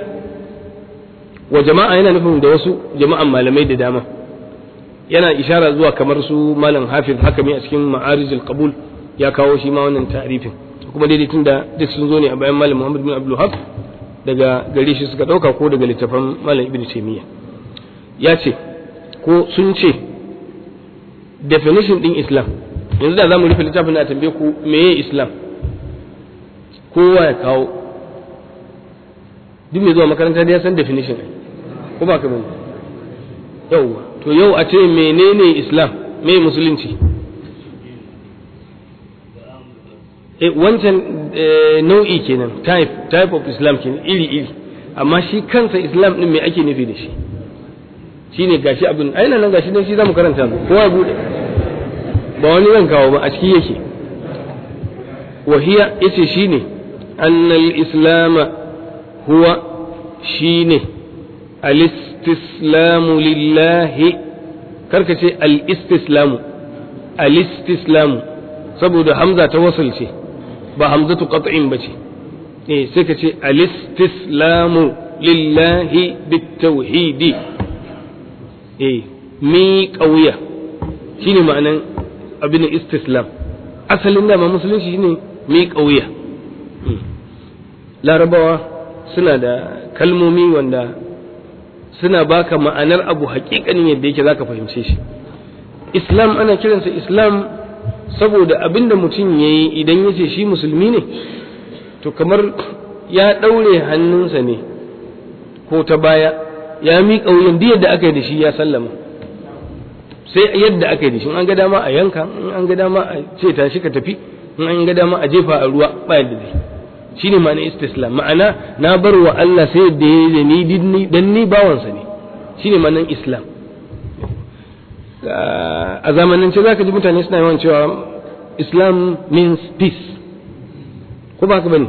wa jama'a yana nufin da wasu jama'an malamai da dama yana ishara zuwa kamar su malam hafiz hakami a cikin ma'arijul qabul ya kawo shi ma wannan ta'rifin kuma daidai tun da duk sun zo ne a bayan malam muhammad bin abdul hab daga gare shi suka dauka ko daga littafan malam ibnu taymiya ya ce ko sun ce definition din islam yanzu da zamu rufe littafin a tambaye ku meye islam kowa ya kawo duk mai zuwa makaranta da ya san definition ko ba ka bane yauwa to yau a ce menene islam me musulunci e wancan nau'i kenan type type of islam kenan iri iri amma shi kansa islam din me ake nufi da shi shine gashi abin aina nan gashi dan shi zamu karanta ko ya bude ba wani zan kawo ba a ciki yake wahiya yace shine annal islam huwa shine al-istislamu lillahi karka ce al-istislamu al-istislamu saboda hamza ta wasal ce ba hamzatu qat'in bace eh sai ka ce al-istislamu lillahi bitawhidi eh mi kauya shine ma'anan abin istislam asalin da ma musulunci shine mi kauya larabawa suna da kalmomi wanda suna baka ma'anar abu hakikanin yadda yake zaka fahimce shi islam ana kiransa islam saboda abinda mutum ya yi idan ya ce shi musulmi ne to kamar ya ɗaure hannunsa ne ko ta baya ya miƙa wuyan duk yadda aka yi da shi ya sallama sai yadda aka yi da shi in an ga dama a yanka in an ga dama a ce tashi ka tafi in an ga dama a jefa a ruwa ba yadda zai shine ma'ana istislam ma'ana na bar wa Allah sai da ya da ni dan ni bawansa ne shine ma'anan islam a zamanance za ka ji mutane suna yawan cewa islam means peace ko ba ka bane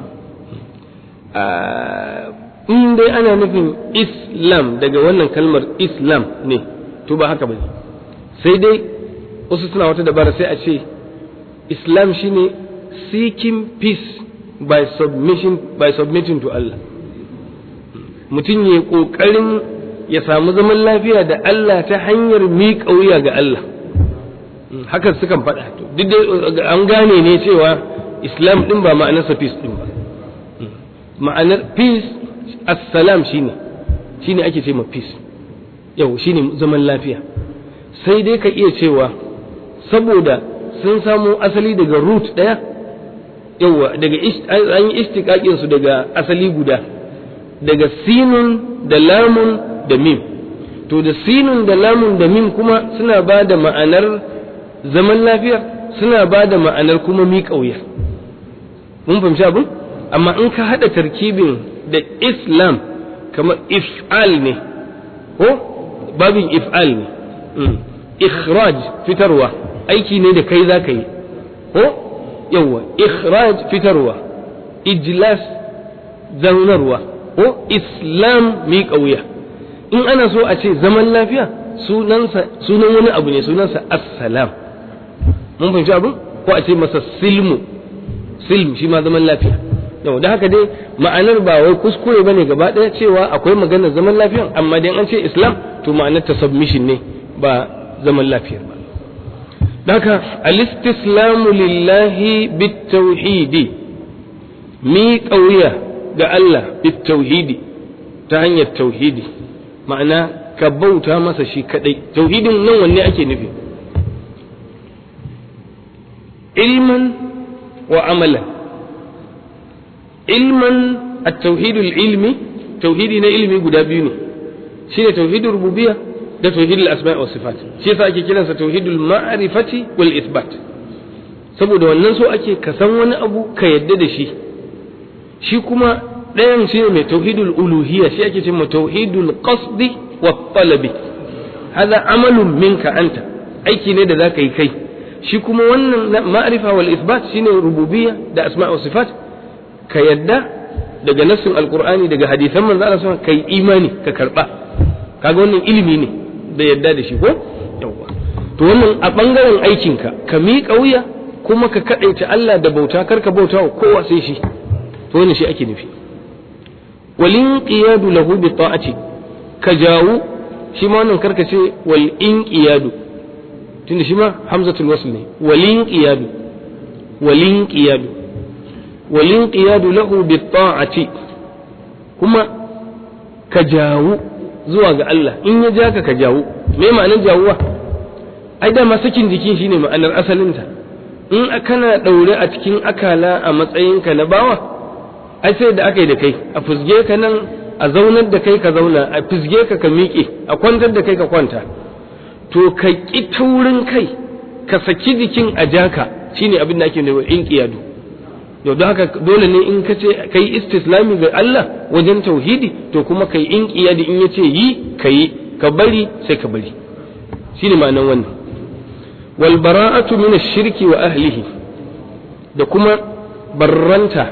in dai ana nufin islam daga wannan kalmar islam ne to ba haka bane sai dai wasu suna wata dabara sai a ce islam shine seeking peace by submission by submitting to Allah mutum ya ƙoƙarin ya samu zaman lafiya da Allah ta hanyar miƙa wuya ga Allah haka sukan faɗa duk dai an gane ne cewa islam ɗin ba ma'anarsa peace ɗin ba ma'anar peace assalam shine shine ake ce ma peace yau shine zaman lafiya sai dai ka iya cewa saboda sun samo asali daga root ɗaya yawa daga an yi istiƙaƙin su daga asali guda daga sinun da lamun da mim to da sinun da lamun da mim kuma suna ba da ma'anar zaman lafiya suna ba da ma'anar kuma miƙa wuya mun fahimci abin amma in ka haɗa tarkibin da islam kamar if'al ne ko babin if'al ne ikhraj fitarwa aiki ne da kai za ka yi ko yawa ikhraj fitarwa ijlas zaunarwa ko islam miƙa wuya in ana so a ce zaman lafiya sunansa sunan wani abu ne sunansa assalam mun fahimci abin ko a ce masa silmu silm shi ma zaman lafiya yau da haka dai ma'anar ba wai kuskure bane gaba ɗaya cewa akwai maganar zaman lafiya amma dai an ce islam to ma'anar ta submission ne ba zaman lafiyar ba da haka al-istislamu lillahi bitauhidi mi kauya ga Allah bitauhidi ta hanyar tauhidi ma'ana ka bauta masa shi kadai tauhidin nan wanne ake nufi ilman wa amalan ilman at-tauhid ilmi tauhidi na ilmi guda biyu ne shine tauhidul rububiyya da tauhidul asma' wa sifat shi yasa ake kiransa tauhidul ma'rifati wal isbat saboda wannan so ake ka san wani abu ka yadda da shi shi kuma ɗayan shi ne mai tauhidul uluhiyya shi ake cewa tauhidul qasdi wa talabi hada amalun minka anta aiki ne da zaka yi kai shi kuma wannan ma'rifa wal isbat shine rububiyya da asma wa sifat ka yadda daga nassin alqur'ani daga hadisan manzo Allah sallallahu kai imani ka karba kaga wannan ilimi ne da yadda da shi ko yawa to wannan a bangaren aikinka ka miƙa wuya kuma ka kadaita Allah da bauta karka bauta wa kowa sai shi to wannan shi ake nufi walin qiyadu lahu bi ta'ati ka jawu shi ma wannan karka ce wal inqiyadu tunda shi ma hamzatul wasl ne walin qiyadu walin qiyadu walin qiyadu lahu bi ta'ati kuma ka jawu zuwa ga Allah in ya ja ka ka jawu me ma'anar jawuwa ai da sakin jiki shine ma'anar asalinta in kana daure a cikin akala a matsayinka na bawa ai sai da aka yi da kai a fusge ka nan a zaunar da kai ka zauna a fusge ka ka miƙe a kwantar da kai ka kwanta to ka ƙi taurin kai ka saki jikin a jaka shine abin da ake nuna in ƙiyadu yau don haka dole ne in ka ce kai istislami ga Allah wajen tauhidi to kuma kai in ƙiyadi in ya ce yi ka yi ka bari sai ka bari shine ma'anan wannan wal bara'atu min ash-shirki wa ahlihi da kuma barranta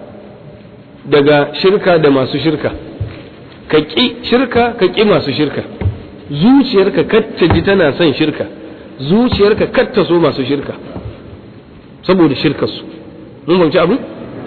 daga shirka da masu shirka ka ƙi shirka ka ƙi masu shirka zuciyarka katta ji tana son shirka zuciyarka katta so masu shirka saboda shirkarsu mun fahimci abu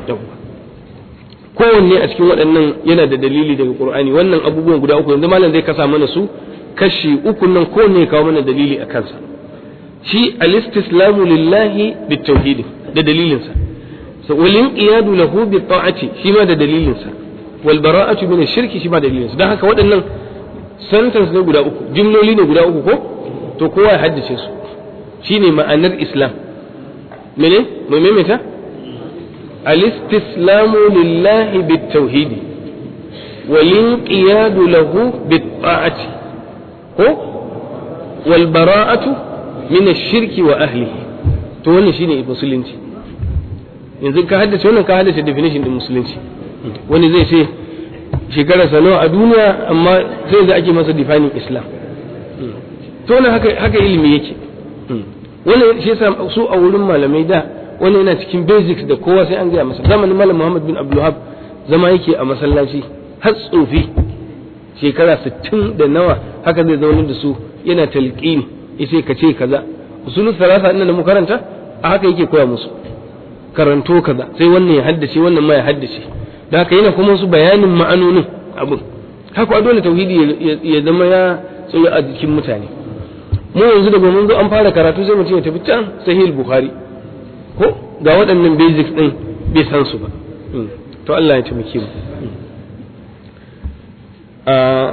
kowanne a cikin waɗannan yana da dalili daga qur'ani wannan abubuwan guda uku yanzu malam zai kasa mana su kashi uku nan kowanne ya kawo mana dalili a kansa shi al-istislamu lillahi bitauhid da dalilinsa walin qiyadu lahu bi ta'ati shi ma da dalilinsa wal bara'atu min ash-shirki shi ma da dalilinsa dan haka waɗannan sentence ne guda uku jimloli ne guda uku ko to kowa ya haddace su shine ma'anar islam mene mu maimaita al-istislamu lillahi bit tauhidi walin qiyadu lahu bi ta'ati ko wal bara'atu min ash-shirki wa ahlihi to wannan shine musulunci yanzu ka haddace wannan ka haddace definition din musulunci wani zai ce shekara nawa a duniya amma sai da ake masa defining islam to wannan haka haka ilimi yake wani shi yasa su a wurin malamai da wani yana cikin basics da kowa sai an gaya masa zamanin malam Muhammad bin Abdul zama yake a masallaci har tsofi shekara 60 da nawa haka zai zauna da su yana talqini yace ka ce kaza usulul salasa inda mu karanta a haka yake koya musu karanto kaza sai wannan ya haddace wannan ma ya haddace da haka yana kuma su bayanin ma'anonin abin haka dole tauhidi ya zama ya tsaye a jikin mutane mu yanzu daga mun zo an fara karatu sai mutum ya tafi can sahih bukhari ko ga waɗannan basics din bai san su ba to Allah ya taimake mu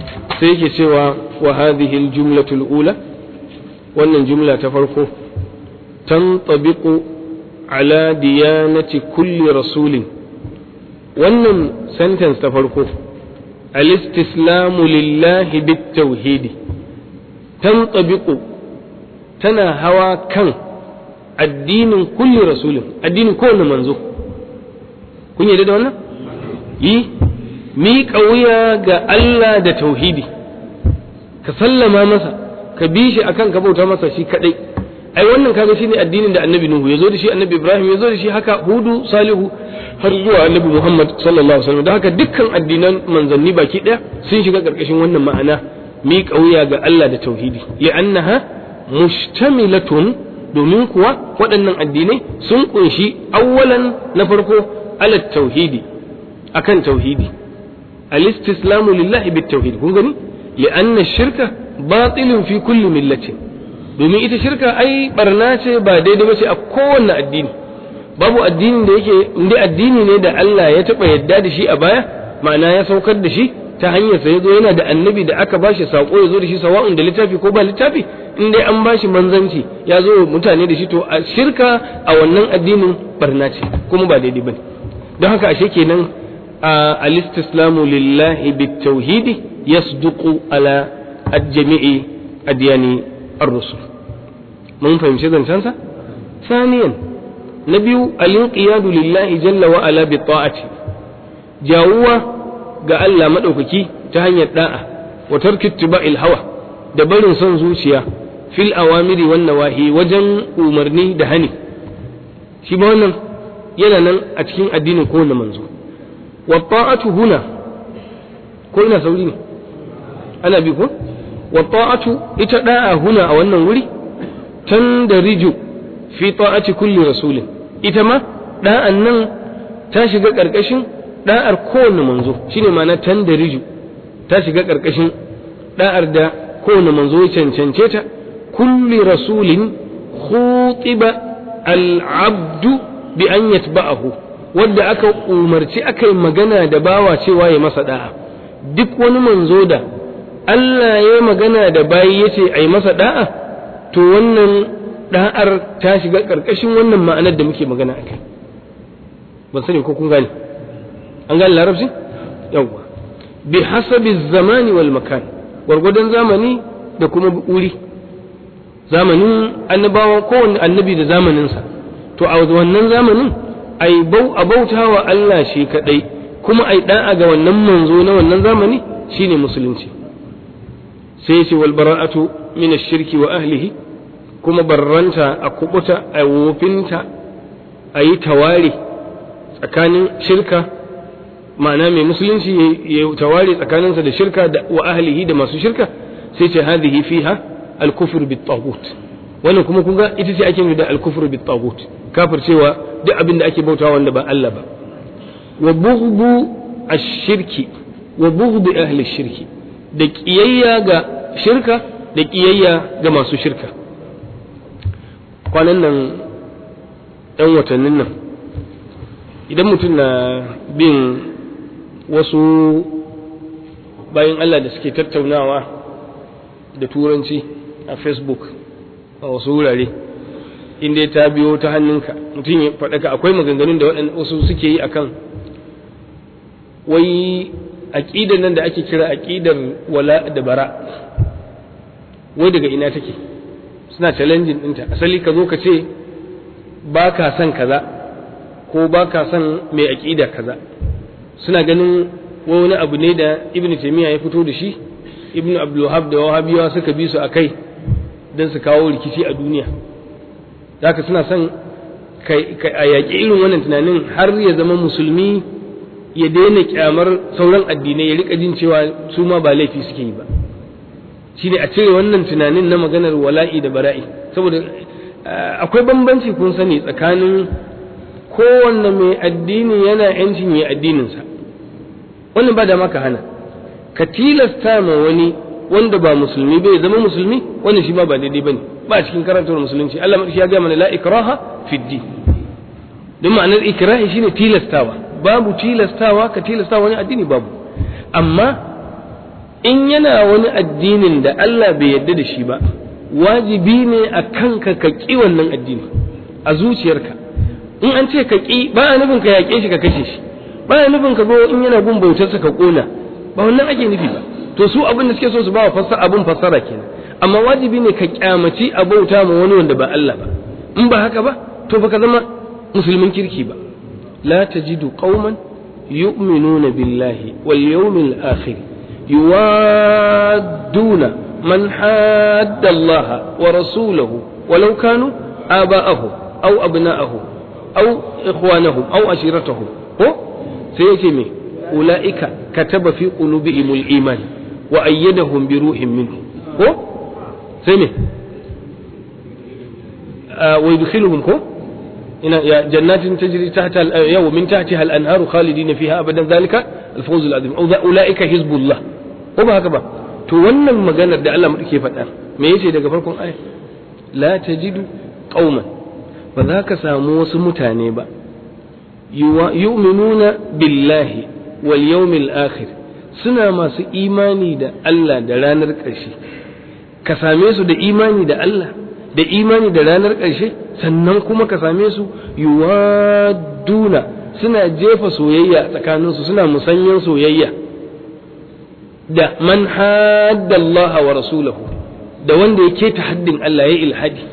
sai yake cewa wa hadhihi al-jumlatu al-ula wannan jumla ta farko tantabiqu ala diyanati kulli rasulin wannan sentence ta farko al-istislamu lillahi bit-tauhidi tantabiqu tana hawa kan addinin kulli rasulin addinin kowane manzo kun yarda da wannan yi miƙa wuya ga Allah da tauhidi ka sallama masa ka bi shi akan ka bauta masa shi kadai ai wannan kaga shine addinin da annabi nuhu yazo da shi annabi ibrahim yazo da shi haka hudu salihu har zuwa annabi muhammad sallallahu alaihi wasallam da haka dukkan addinan manzanni baki daya sun shiga karkashin wannan ma'ana miƙa wuya ga Allah da tauhidi li'annaha mushtamilatun domin kuwa waɗannan addinai sun kunshi awwalan na farko ala tauhidi akan tauhidi al-istislamu lillahi bit tauhid kun gani li'anna shirka batilun fi kulli millatin domin ita shirka ai barna ce ba daidai ba ce a kowanne addini babu addinin da yake inda addini ne da Allah ya taɓa yadda da shi a baya ma'ana ya saukar da shi ta hanyar sa yazo yana da annabi da aka bashi sako yazo da shi sawa'un da littafi ko ba littafi in dai an bashi manzanci ya zo mutane da shi to a shirka a wannan addinin barna ce kuma ba daidai bane don haka ashe kenan al-istislamu lillahi bit-tauhidi yasduqu ala al-jami'i adyani ar-rusul mun fahimci zancensa saniyan na biyu al-inqiyadu lillahi jalla wa ala bi ta'ati jawuwa ga Allah madaukaki ta hanyar da'a wa tarki ittiba'il hawa da barin son zuciya fil awamiri wan nawahi wajen umarni da hani shi ba wannan yana nan a cikin addinin kowane manzo wa ta'atu huna ko ina sauri ne ana bi ko wa ta'atu ita da'a huna a wannan wuri tandariju fi ta'ati kulli rasulin ita ma da'an nan ta shiga karkashin da'ar kowane manzo shine ma'ana tandariju ta shiga karkashin da'ar da kowane manzo ya cancance ta kulli rasulin khutiba al-abdu bi an yatba'ahu wanda aka umarci aka yi magana da bawa cewa ya masa da'a duk wani manzo da Allah ya magana da bayi ya ce a yi masa da'a to wannan da'ar ta shiga ƙarƙashin wannan ma'anar da muke magana a kai ban sani ko kun gane an gane larabci yawwa bi hasabi zamani wal makan gwargwadon zamani da kuma wuri zamanin annabawa kowanne annabi da zamaninsa to a wannan zamanin ai bau a bauta wa Allah shi kadai kuma ai da'a ga wannan manzo na wannan zamani shine musulunci sai ya ce wal bara'atu min ash-shirki wa ahlihi kuma barranta a kubuta a wofinta a yi tawari tsakanin shirka ma'ana mai musulunci ya tawari tsakaninsa da shirka da wa ahlihi da masu shirka sai ce hadhihi fiha al-kufr bit taghut wannan kuma kun ga ita ce ake da al-kufr bit taghut kafircewa duk abin da ake bautawa wanda ba Allah ba wa bughdu ash-shirki wa bughdu ahli shirki da kiyayya ga shirka da kiyayya ga masu shirka kwanan nan ɗan watannin nan idan mutum na bin wasu bayan Allah da suke tattaunawa da turanci a facebook a wasu wurare inda ta biyo ta hannunka mutum ya faɗaka akwai maganganun da wasu suke yi akan wai aƙidar nan da ake kira aƙidar wala da bara wai daga ina take suna challenging ɗinta asali ka zo ka ce ba ka son kaza ko ba ka son mai aƙida kaza suna ganin wani abu ne da ibn taymiya ya fito da shi ibn abdulwahab da wahabiyawa suka bi su a kai don su kawo rikici a duniya zaka suna son a yaƙi irin wannan tunanin har ya zama musulmi ya daina kyamar sauran addinai ya rika jin cewa su ma ba laifi suke yi ba shine a cire wannan tunanin na maganar wala'i da bara'i saboda akwai bambanci kun sani tsakanin kowanne mai addini yana yancin ya addininsa wannan ba da maka hana ka tilasta ma wani wanda ba musulmi bai zama musulmi wannan shi ma ba daidai bane ba cikin karantar musulunci Allah madauki ya ga mana la ikraha fi din don ma'anar ikrahi shine tilastawa babu tilastawa ka tilasta wani addini babu amma in yana wani addinin da Allah bai yarda da shi ba wajibi ne a kanka ka ƙi wannan addini a zuciyarka in an ce ka ƙi ba a nufin ka yaƙe shi ka kashe shi ba a nufin ka zo in yana bin bautarsa ka ƙona ba wannan ake nufi ba to su abin da suke so su ba wa fassara abin fassara kenan amma wajibi ne ka kyamaci a bauta ma wani wanda ba Allah ba in ba haka ba to baka zama musulmin kirki ba la tajidu qauman yu'minuna billahi wal yawmil akhir yuwadduna man hadda Allah wa rasulahu walau kanu aba'ahu aw abna'ahu aw ikhwanahum aw ashiratahum ko sai yace me ulaika kataba fi qulubihimul iman wa ayyadahum bi ruhin minhu ko sai me wa yudkhiluhum ko ina ya jannatin tajri tahta yaw min tahtiha al-anharu khalidin fiha abadan zalika al-fawz al-azim aw ulaika hizbullah ko ba haka ba to wannan maganar da Allah muke faɗa me yace daga farkon aya la tajidu qauman ba za ka samu wasu mutane ba yu'minuna billahi wal yawmil akhir suna masu imani da Allah da ranar ƙarshe ka same su da imani da Allah da imani da ranar ƙarshe sannan kuma ka same su yuwaduna suna jefa soyayya tsakaninsu suna musanyen soyayya da man hadda Allah wa rasulahu da wanda ya keta haddin Allah ya ilhadi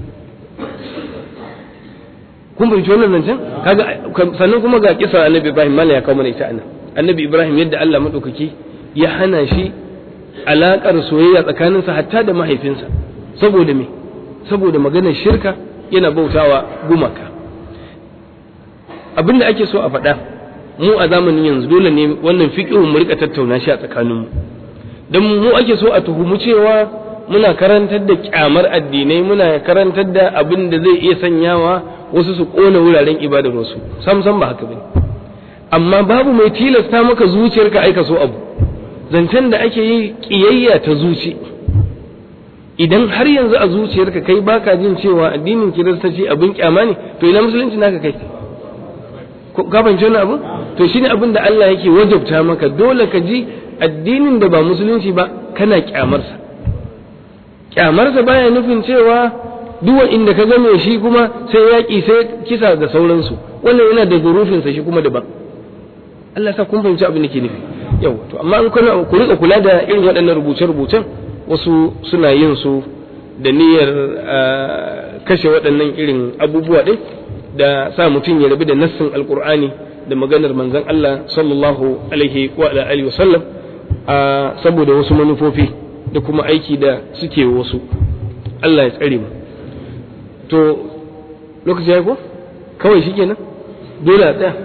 kun fahimci wannan zancen kaga sannan kuma ga kisa annabi Ibrahim mala ya kawo mana ita anan annabi Ibrahim yadda Allah madaukaki ya hana shi alakar soyayya tsakaninsa hatta da mahaifinsa saboda me saboda maganar shirka yana bautawa gumaka abinda ake so a faɗa mu a zamanin yanzu dole ne wannan fiqhun mu rika tattauna shi a tsakaninmu dan mu ake so a tuhumu cewa muna karantar da kyamar addinai muna karantar da abin da zai iya sanyawa wasu su kona wuraren ibadar wasu sam sam ba haka bane amma babu mai tilasta maka zuciyarka aika so abu zancen da ake yi kiyayya ta zuci idan har yanzu a zuciyarka kai baka jin cewa addinin kiristanci abin kyama ne to ina musulunci naka kai ka fahimci wannan abu to shine abin da Allah yake wajabta maka dole ka ji addinin da ba musulunci ba kana kyamarsa kyamarsa baya nufin cewa duk inda ka ga mai shi kuma sai yaƙi sai kisa da sauransu wannan yana da zurufinsa shi kuma daban Allah sa kun fahimci abin da ke nufi yau to amma in kuna ku rika kula da irin waɗannan rubuce-rubucen wasu suna yin su da niyyar kashe waɗannan irin abubuwa ɗin da sa mutum ya rabu da nassin alkur'ani da maganar manzon Allah sallallahu alaihi wa alihi wa sallam saboda wasu manufofi da kuma aiki da suke wasu Allah ya tsare mu to lokaci ya ko kawai shi kenan dole a tsaya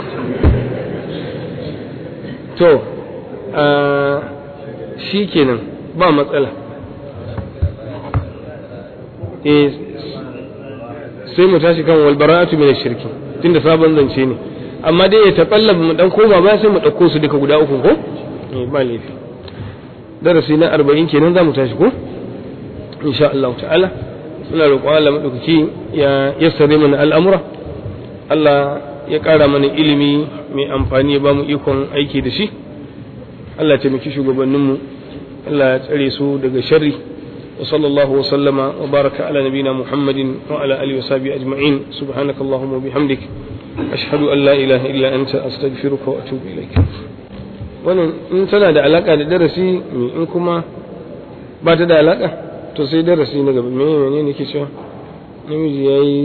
to shi kenan ba matsala eh sai mu tashi kan walbara'atu min shirki tunda sabon zance ne amma dai ya taɓallaba mu dan koma ba sai mu ɗauko su duka guda uku ko eh ba laifi darasi na arba'in kenan za mu tashi ko insha Allah ta'ala muna roƙon Allah maɗaukaki ya yassare mana al'amura Allah ya ƙara mana ilimi mai amfani ya ba mu ikon aiki da shi Allah ya taimaki shugabanninmu Allah ya tsare su daga sharri wa sallallahu wa sallama wa baraka ala nabina Muhammadin wa ala alihi wa sahbihi ajma'in subhanakallahumma wa bihamdik ashhadu an la ilaha illa anta astaghfiruka wa atubu ilaik wannan in tana da alaka da darasi in kuma ba ta da alaka to sai darasi na gaba me ne ne ke cewa namiji ya yi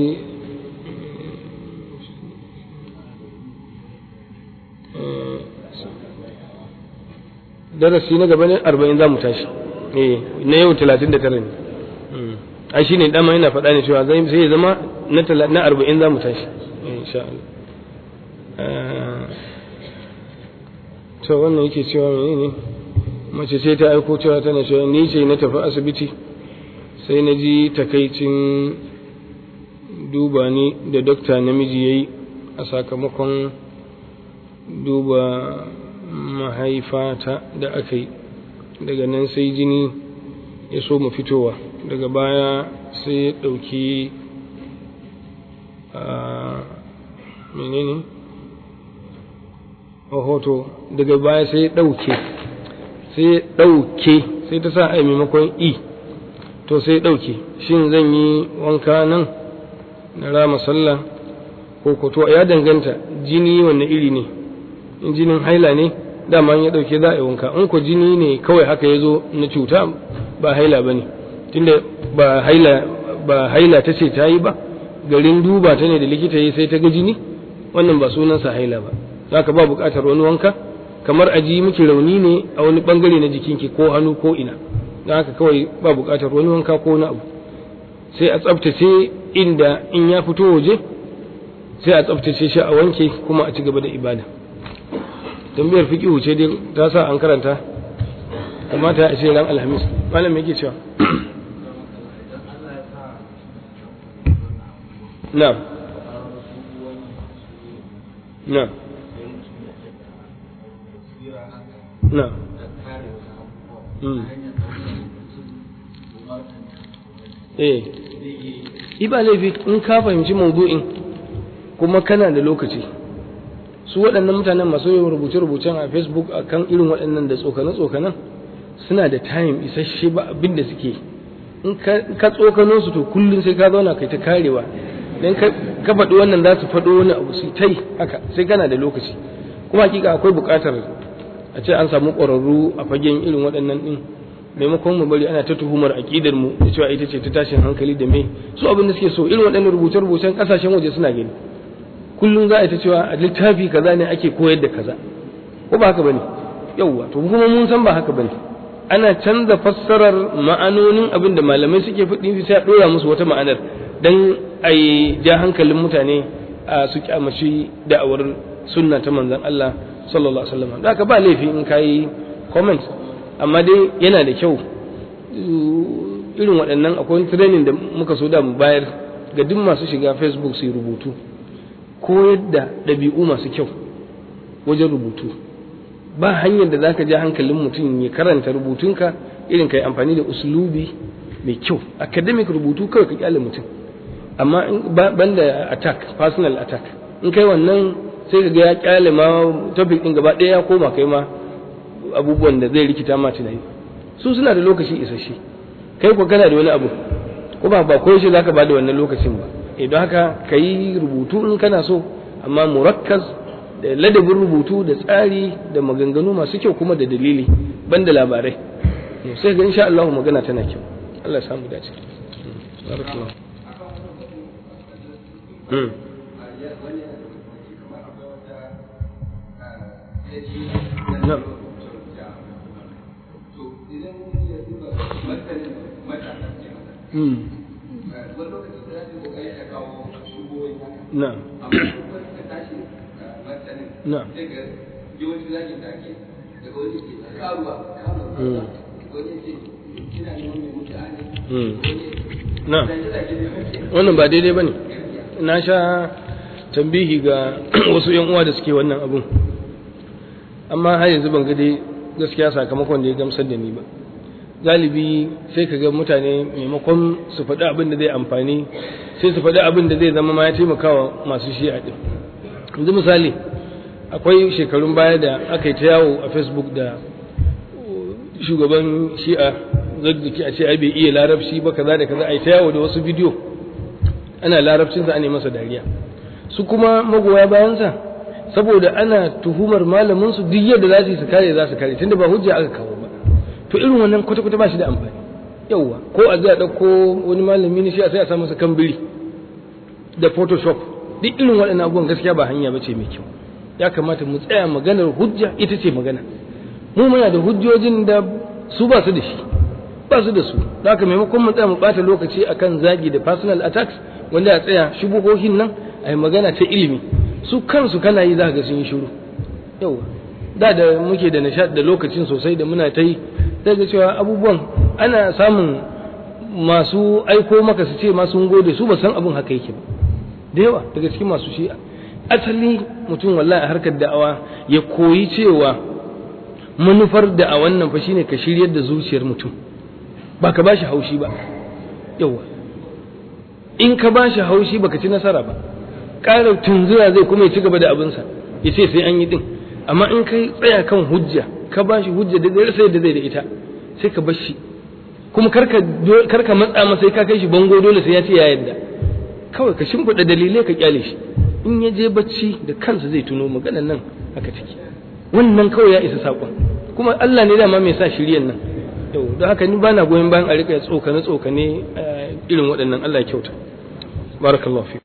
darasi na gaba ne arba'in za mu tashi eh na yau talatin da tara ne a shi ne dama yana faɗa ne cewa sai ya zama na arba'in za mu tashi insha Allah to wannan yake cewa mene ne mace ce ta aiko cewa tana cewa ni ce na tafi asibiti sai na ji takaicin duba ni da dokta namiji ya yi a sakamakon duba mahaifata da aka yi daga nan sai jini ya so mu fitowa daga baya sai ya ɗauki a menene hoto daga baya sai ya ɗauke sai ɗauke sai ta sa a maimakon i to sai ɗauke shin zan yi wanka nan na rama sallah ko ko to ya danganta jini wanne iri ne in jinin haila ne dama ya ɗauke za a yi wanka in ko jini ne kawai haka ya zo na cuta ba haila ba ne tunda ba haila ba haila ta ce ta yi ba garin duba ta ne da likita yi sai ta ga jini wannan ba sunansa haila ba haka ba buƙatar wani wanka kamar aji miki rauni ne a wani bangare na jikinki ko hannu ko ina don haka kawai ba buƙatar wani wanka ko wani abu sai a tsaftace inda in ya fito waje sai a tsaftace shi a wanke kuma a ci gaba da ibada tambayar fiqihu ce dai ta sa an karanta kamata a ce ran alhamis malam yake cewa na'am na'am na'am eh iba laifi in ka fahimci maudu'in kuma kana da lokaci su waɗannan mutanen masu yin rubuce-rubucen a facebook a kan irin waɗannan da tsokane-tsokanen suna da time isasshe ba abin da suke in ka tsokano su to kullum sai ka zauna kai ta karewa dan ka faɗi wannan za su faɗo wani abu su tai haka sai kana da lokaci kuma hakika akwai buƙatar a ce an samu ƙwararru a fagen irin waɗannan ɗin maimakon mu bari ana ta tuhumar aƙidar mu da cewa ita ce ta tashin hankali da me su abin da suke so irin waɗannan rubuce-rubucen ƙasashen waje suna gani kullum za a ta cewa a littafi kaza ne ake koyar da kaza ko ba haka bane yauwa to kuma mun san ba haka bane ana canza fassarar ma'anonin abin da malamai suke faɗi sai a ɗora musu wata ma'anar dan a yi ja hankalin mutane a su kyamaci da'awar sunna ta manzon Allah sallallahu alaihi wasallam da haka ba laifi in kai comment amma dai yana da kyau irin waɗannan akwai training da muka so da mu bayar ga duk masu shiga facebook su yi rubutu koyar da ɗabi'u masu kyau wajen rubutu ba hanyar da zaka ja hankalin mutum ya karanta rubutunka irin ka yi amfani da uslubi mai kyau academic rubutu kawai ka kyale mutum amma banda attack personal attack in kai wannan sai ka ga ya kyale ma topic din gaba ɗaya ya koma kai ma abubuwan da zai rikita ma tunani su suna da lokaci isasshe kai ko kana da wani abu ko ba ba ko shi zaka ba da wannan lokacin ba idan haka ka yi rubutu in kana so amma murakkaz da ladabin rubutu da tsari da maganganu masu kyau kuma da dalili banda labarai sai ga insha Allah magana tana kyau Allah ya samu dace barakallahu mm na'am mm na'am na'am na'am wannan ba daidai bane na sha tambihi ga wasu yan uwa da suke wannan abun amma har yanzu ban ga dai gaskiya sakamakon da ya gamsar da ni ba galibi sai ka ga mutane maimakon su faɗi abin da zai amfani sai su faɗi abin da zai zama ma ya taimakawa masu shi'a ɗin yanzu misali akwai shekarun baya da aka yi ta yawo a facebook da shugaban shi'a zaddaki a ce ai bai iya larabci ba kaza da kaza a yi ta yawo da wasu bidiyo ana larabcinsa ana masa dariya su kuma magoya bayansa saboda ana tuhumar malamin su duk yadda za su yi su kare za su kare tunda ba hujja aka kawo ba to irin wannan kwata-kwata ba shi da amfani yauwa ko a zai ɗauko wani malami ne shi a sai a sa masa kambiri da photoshop duk irin waɗannan abubuwan gaskiya ba hanya ba ce mai kyau ya kamata mu tsaya maganar hujja ita ce magana mu muna da hujjojin da su ba su da shi ba su da su da haka maimakon mu tsaya mu ɓata lokaci akan zagi da personal attacks wanda a tsaya shubuhohin nan a yi magana ta ilimi su kansu kana yi za ga sun yi shiru yauwa da da muke da nishad da lokacin sosai da muna ta yi daga cewa abubuwan ana samun masu aiko maka su ce masu gode su ba san abin haka yake ba da yawa daga cikin masu shi'a asali mutum wallahi a harkar da'awa ya koyi cewa manufar da'awan nan fa shine ka shiryar da zuciyar mutum ba ka bashi haushi ba yawa in ka bashi haushi baka ci nasara ba ƙarar tunzura zai kuma ya ci gaba da abinsa ya ce sai an yi din amma in kai tsaya kan hujja ka ba shi hujja da zai sai da zai da ita sai ka bar shi kuma karka karka matsa masa sai ka kai shi bango dole sai ya ce ya yadda kawai ka shimfiɗa dalilai ka kyale shi in ya je bacci da kansa zai tuno maganar nan haka take wannan kawai ya isa saƙon kuma Allah ne dama mai sa shiryan nan yau don haka ni bana goyon bayan a rika tsokane tsokane irin waɗannan Allah ya kyauta barakallahu fi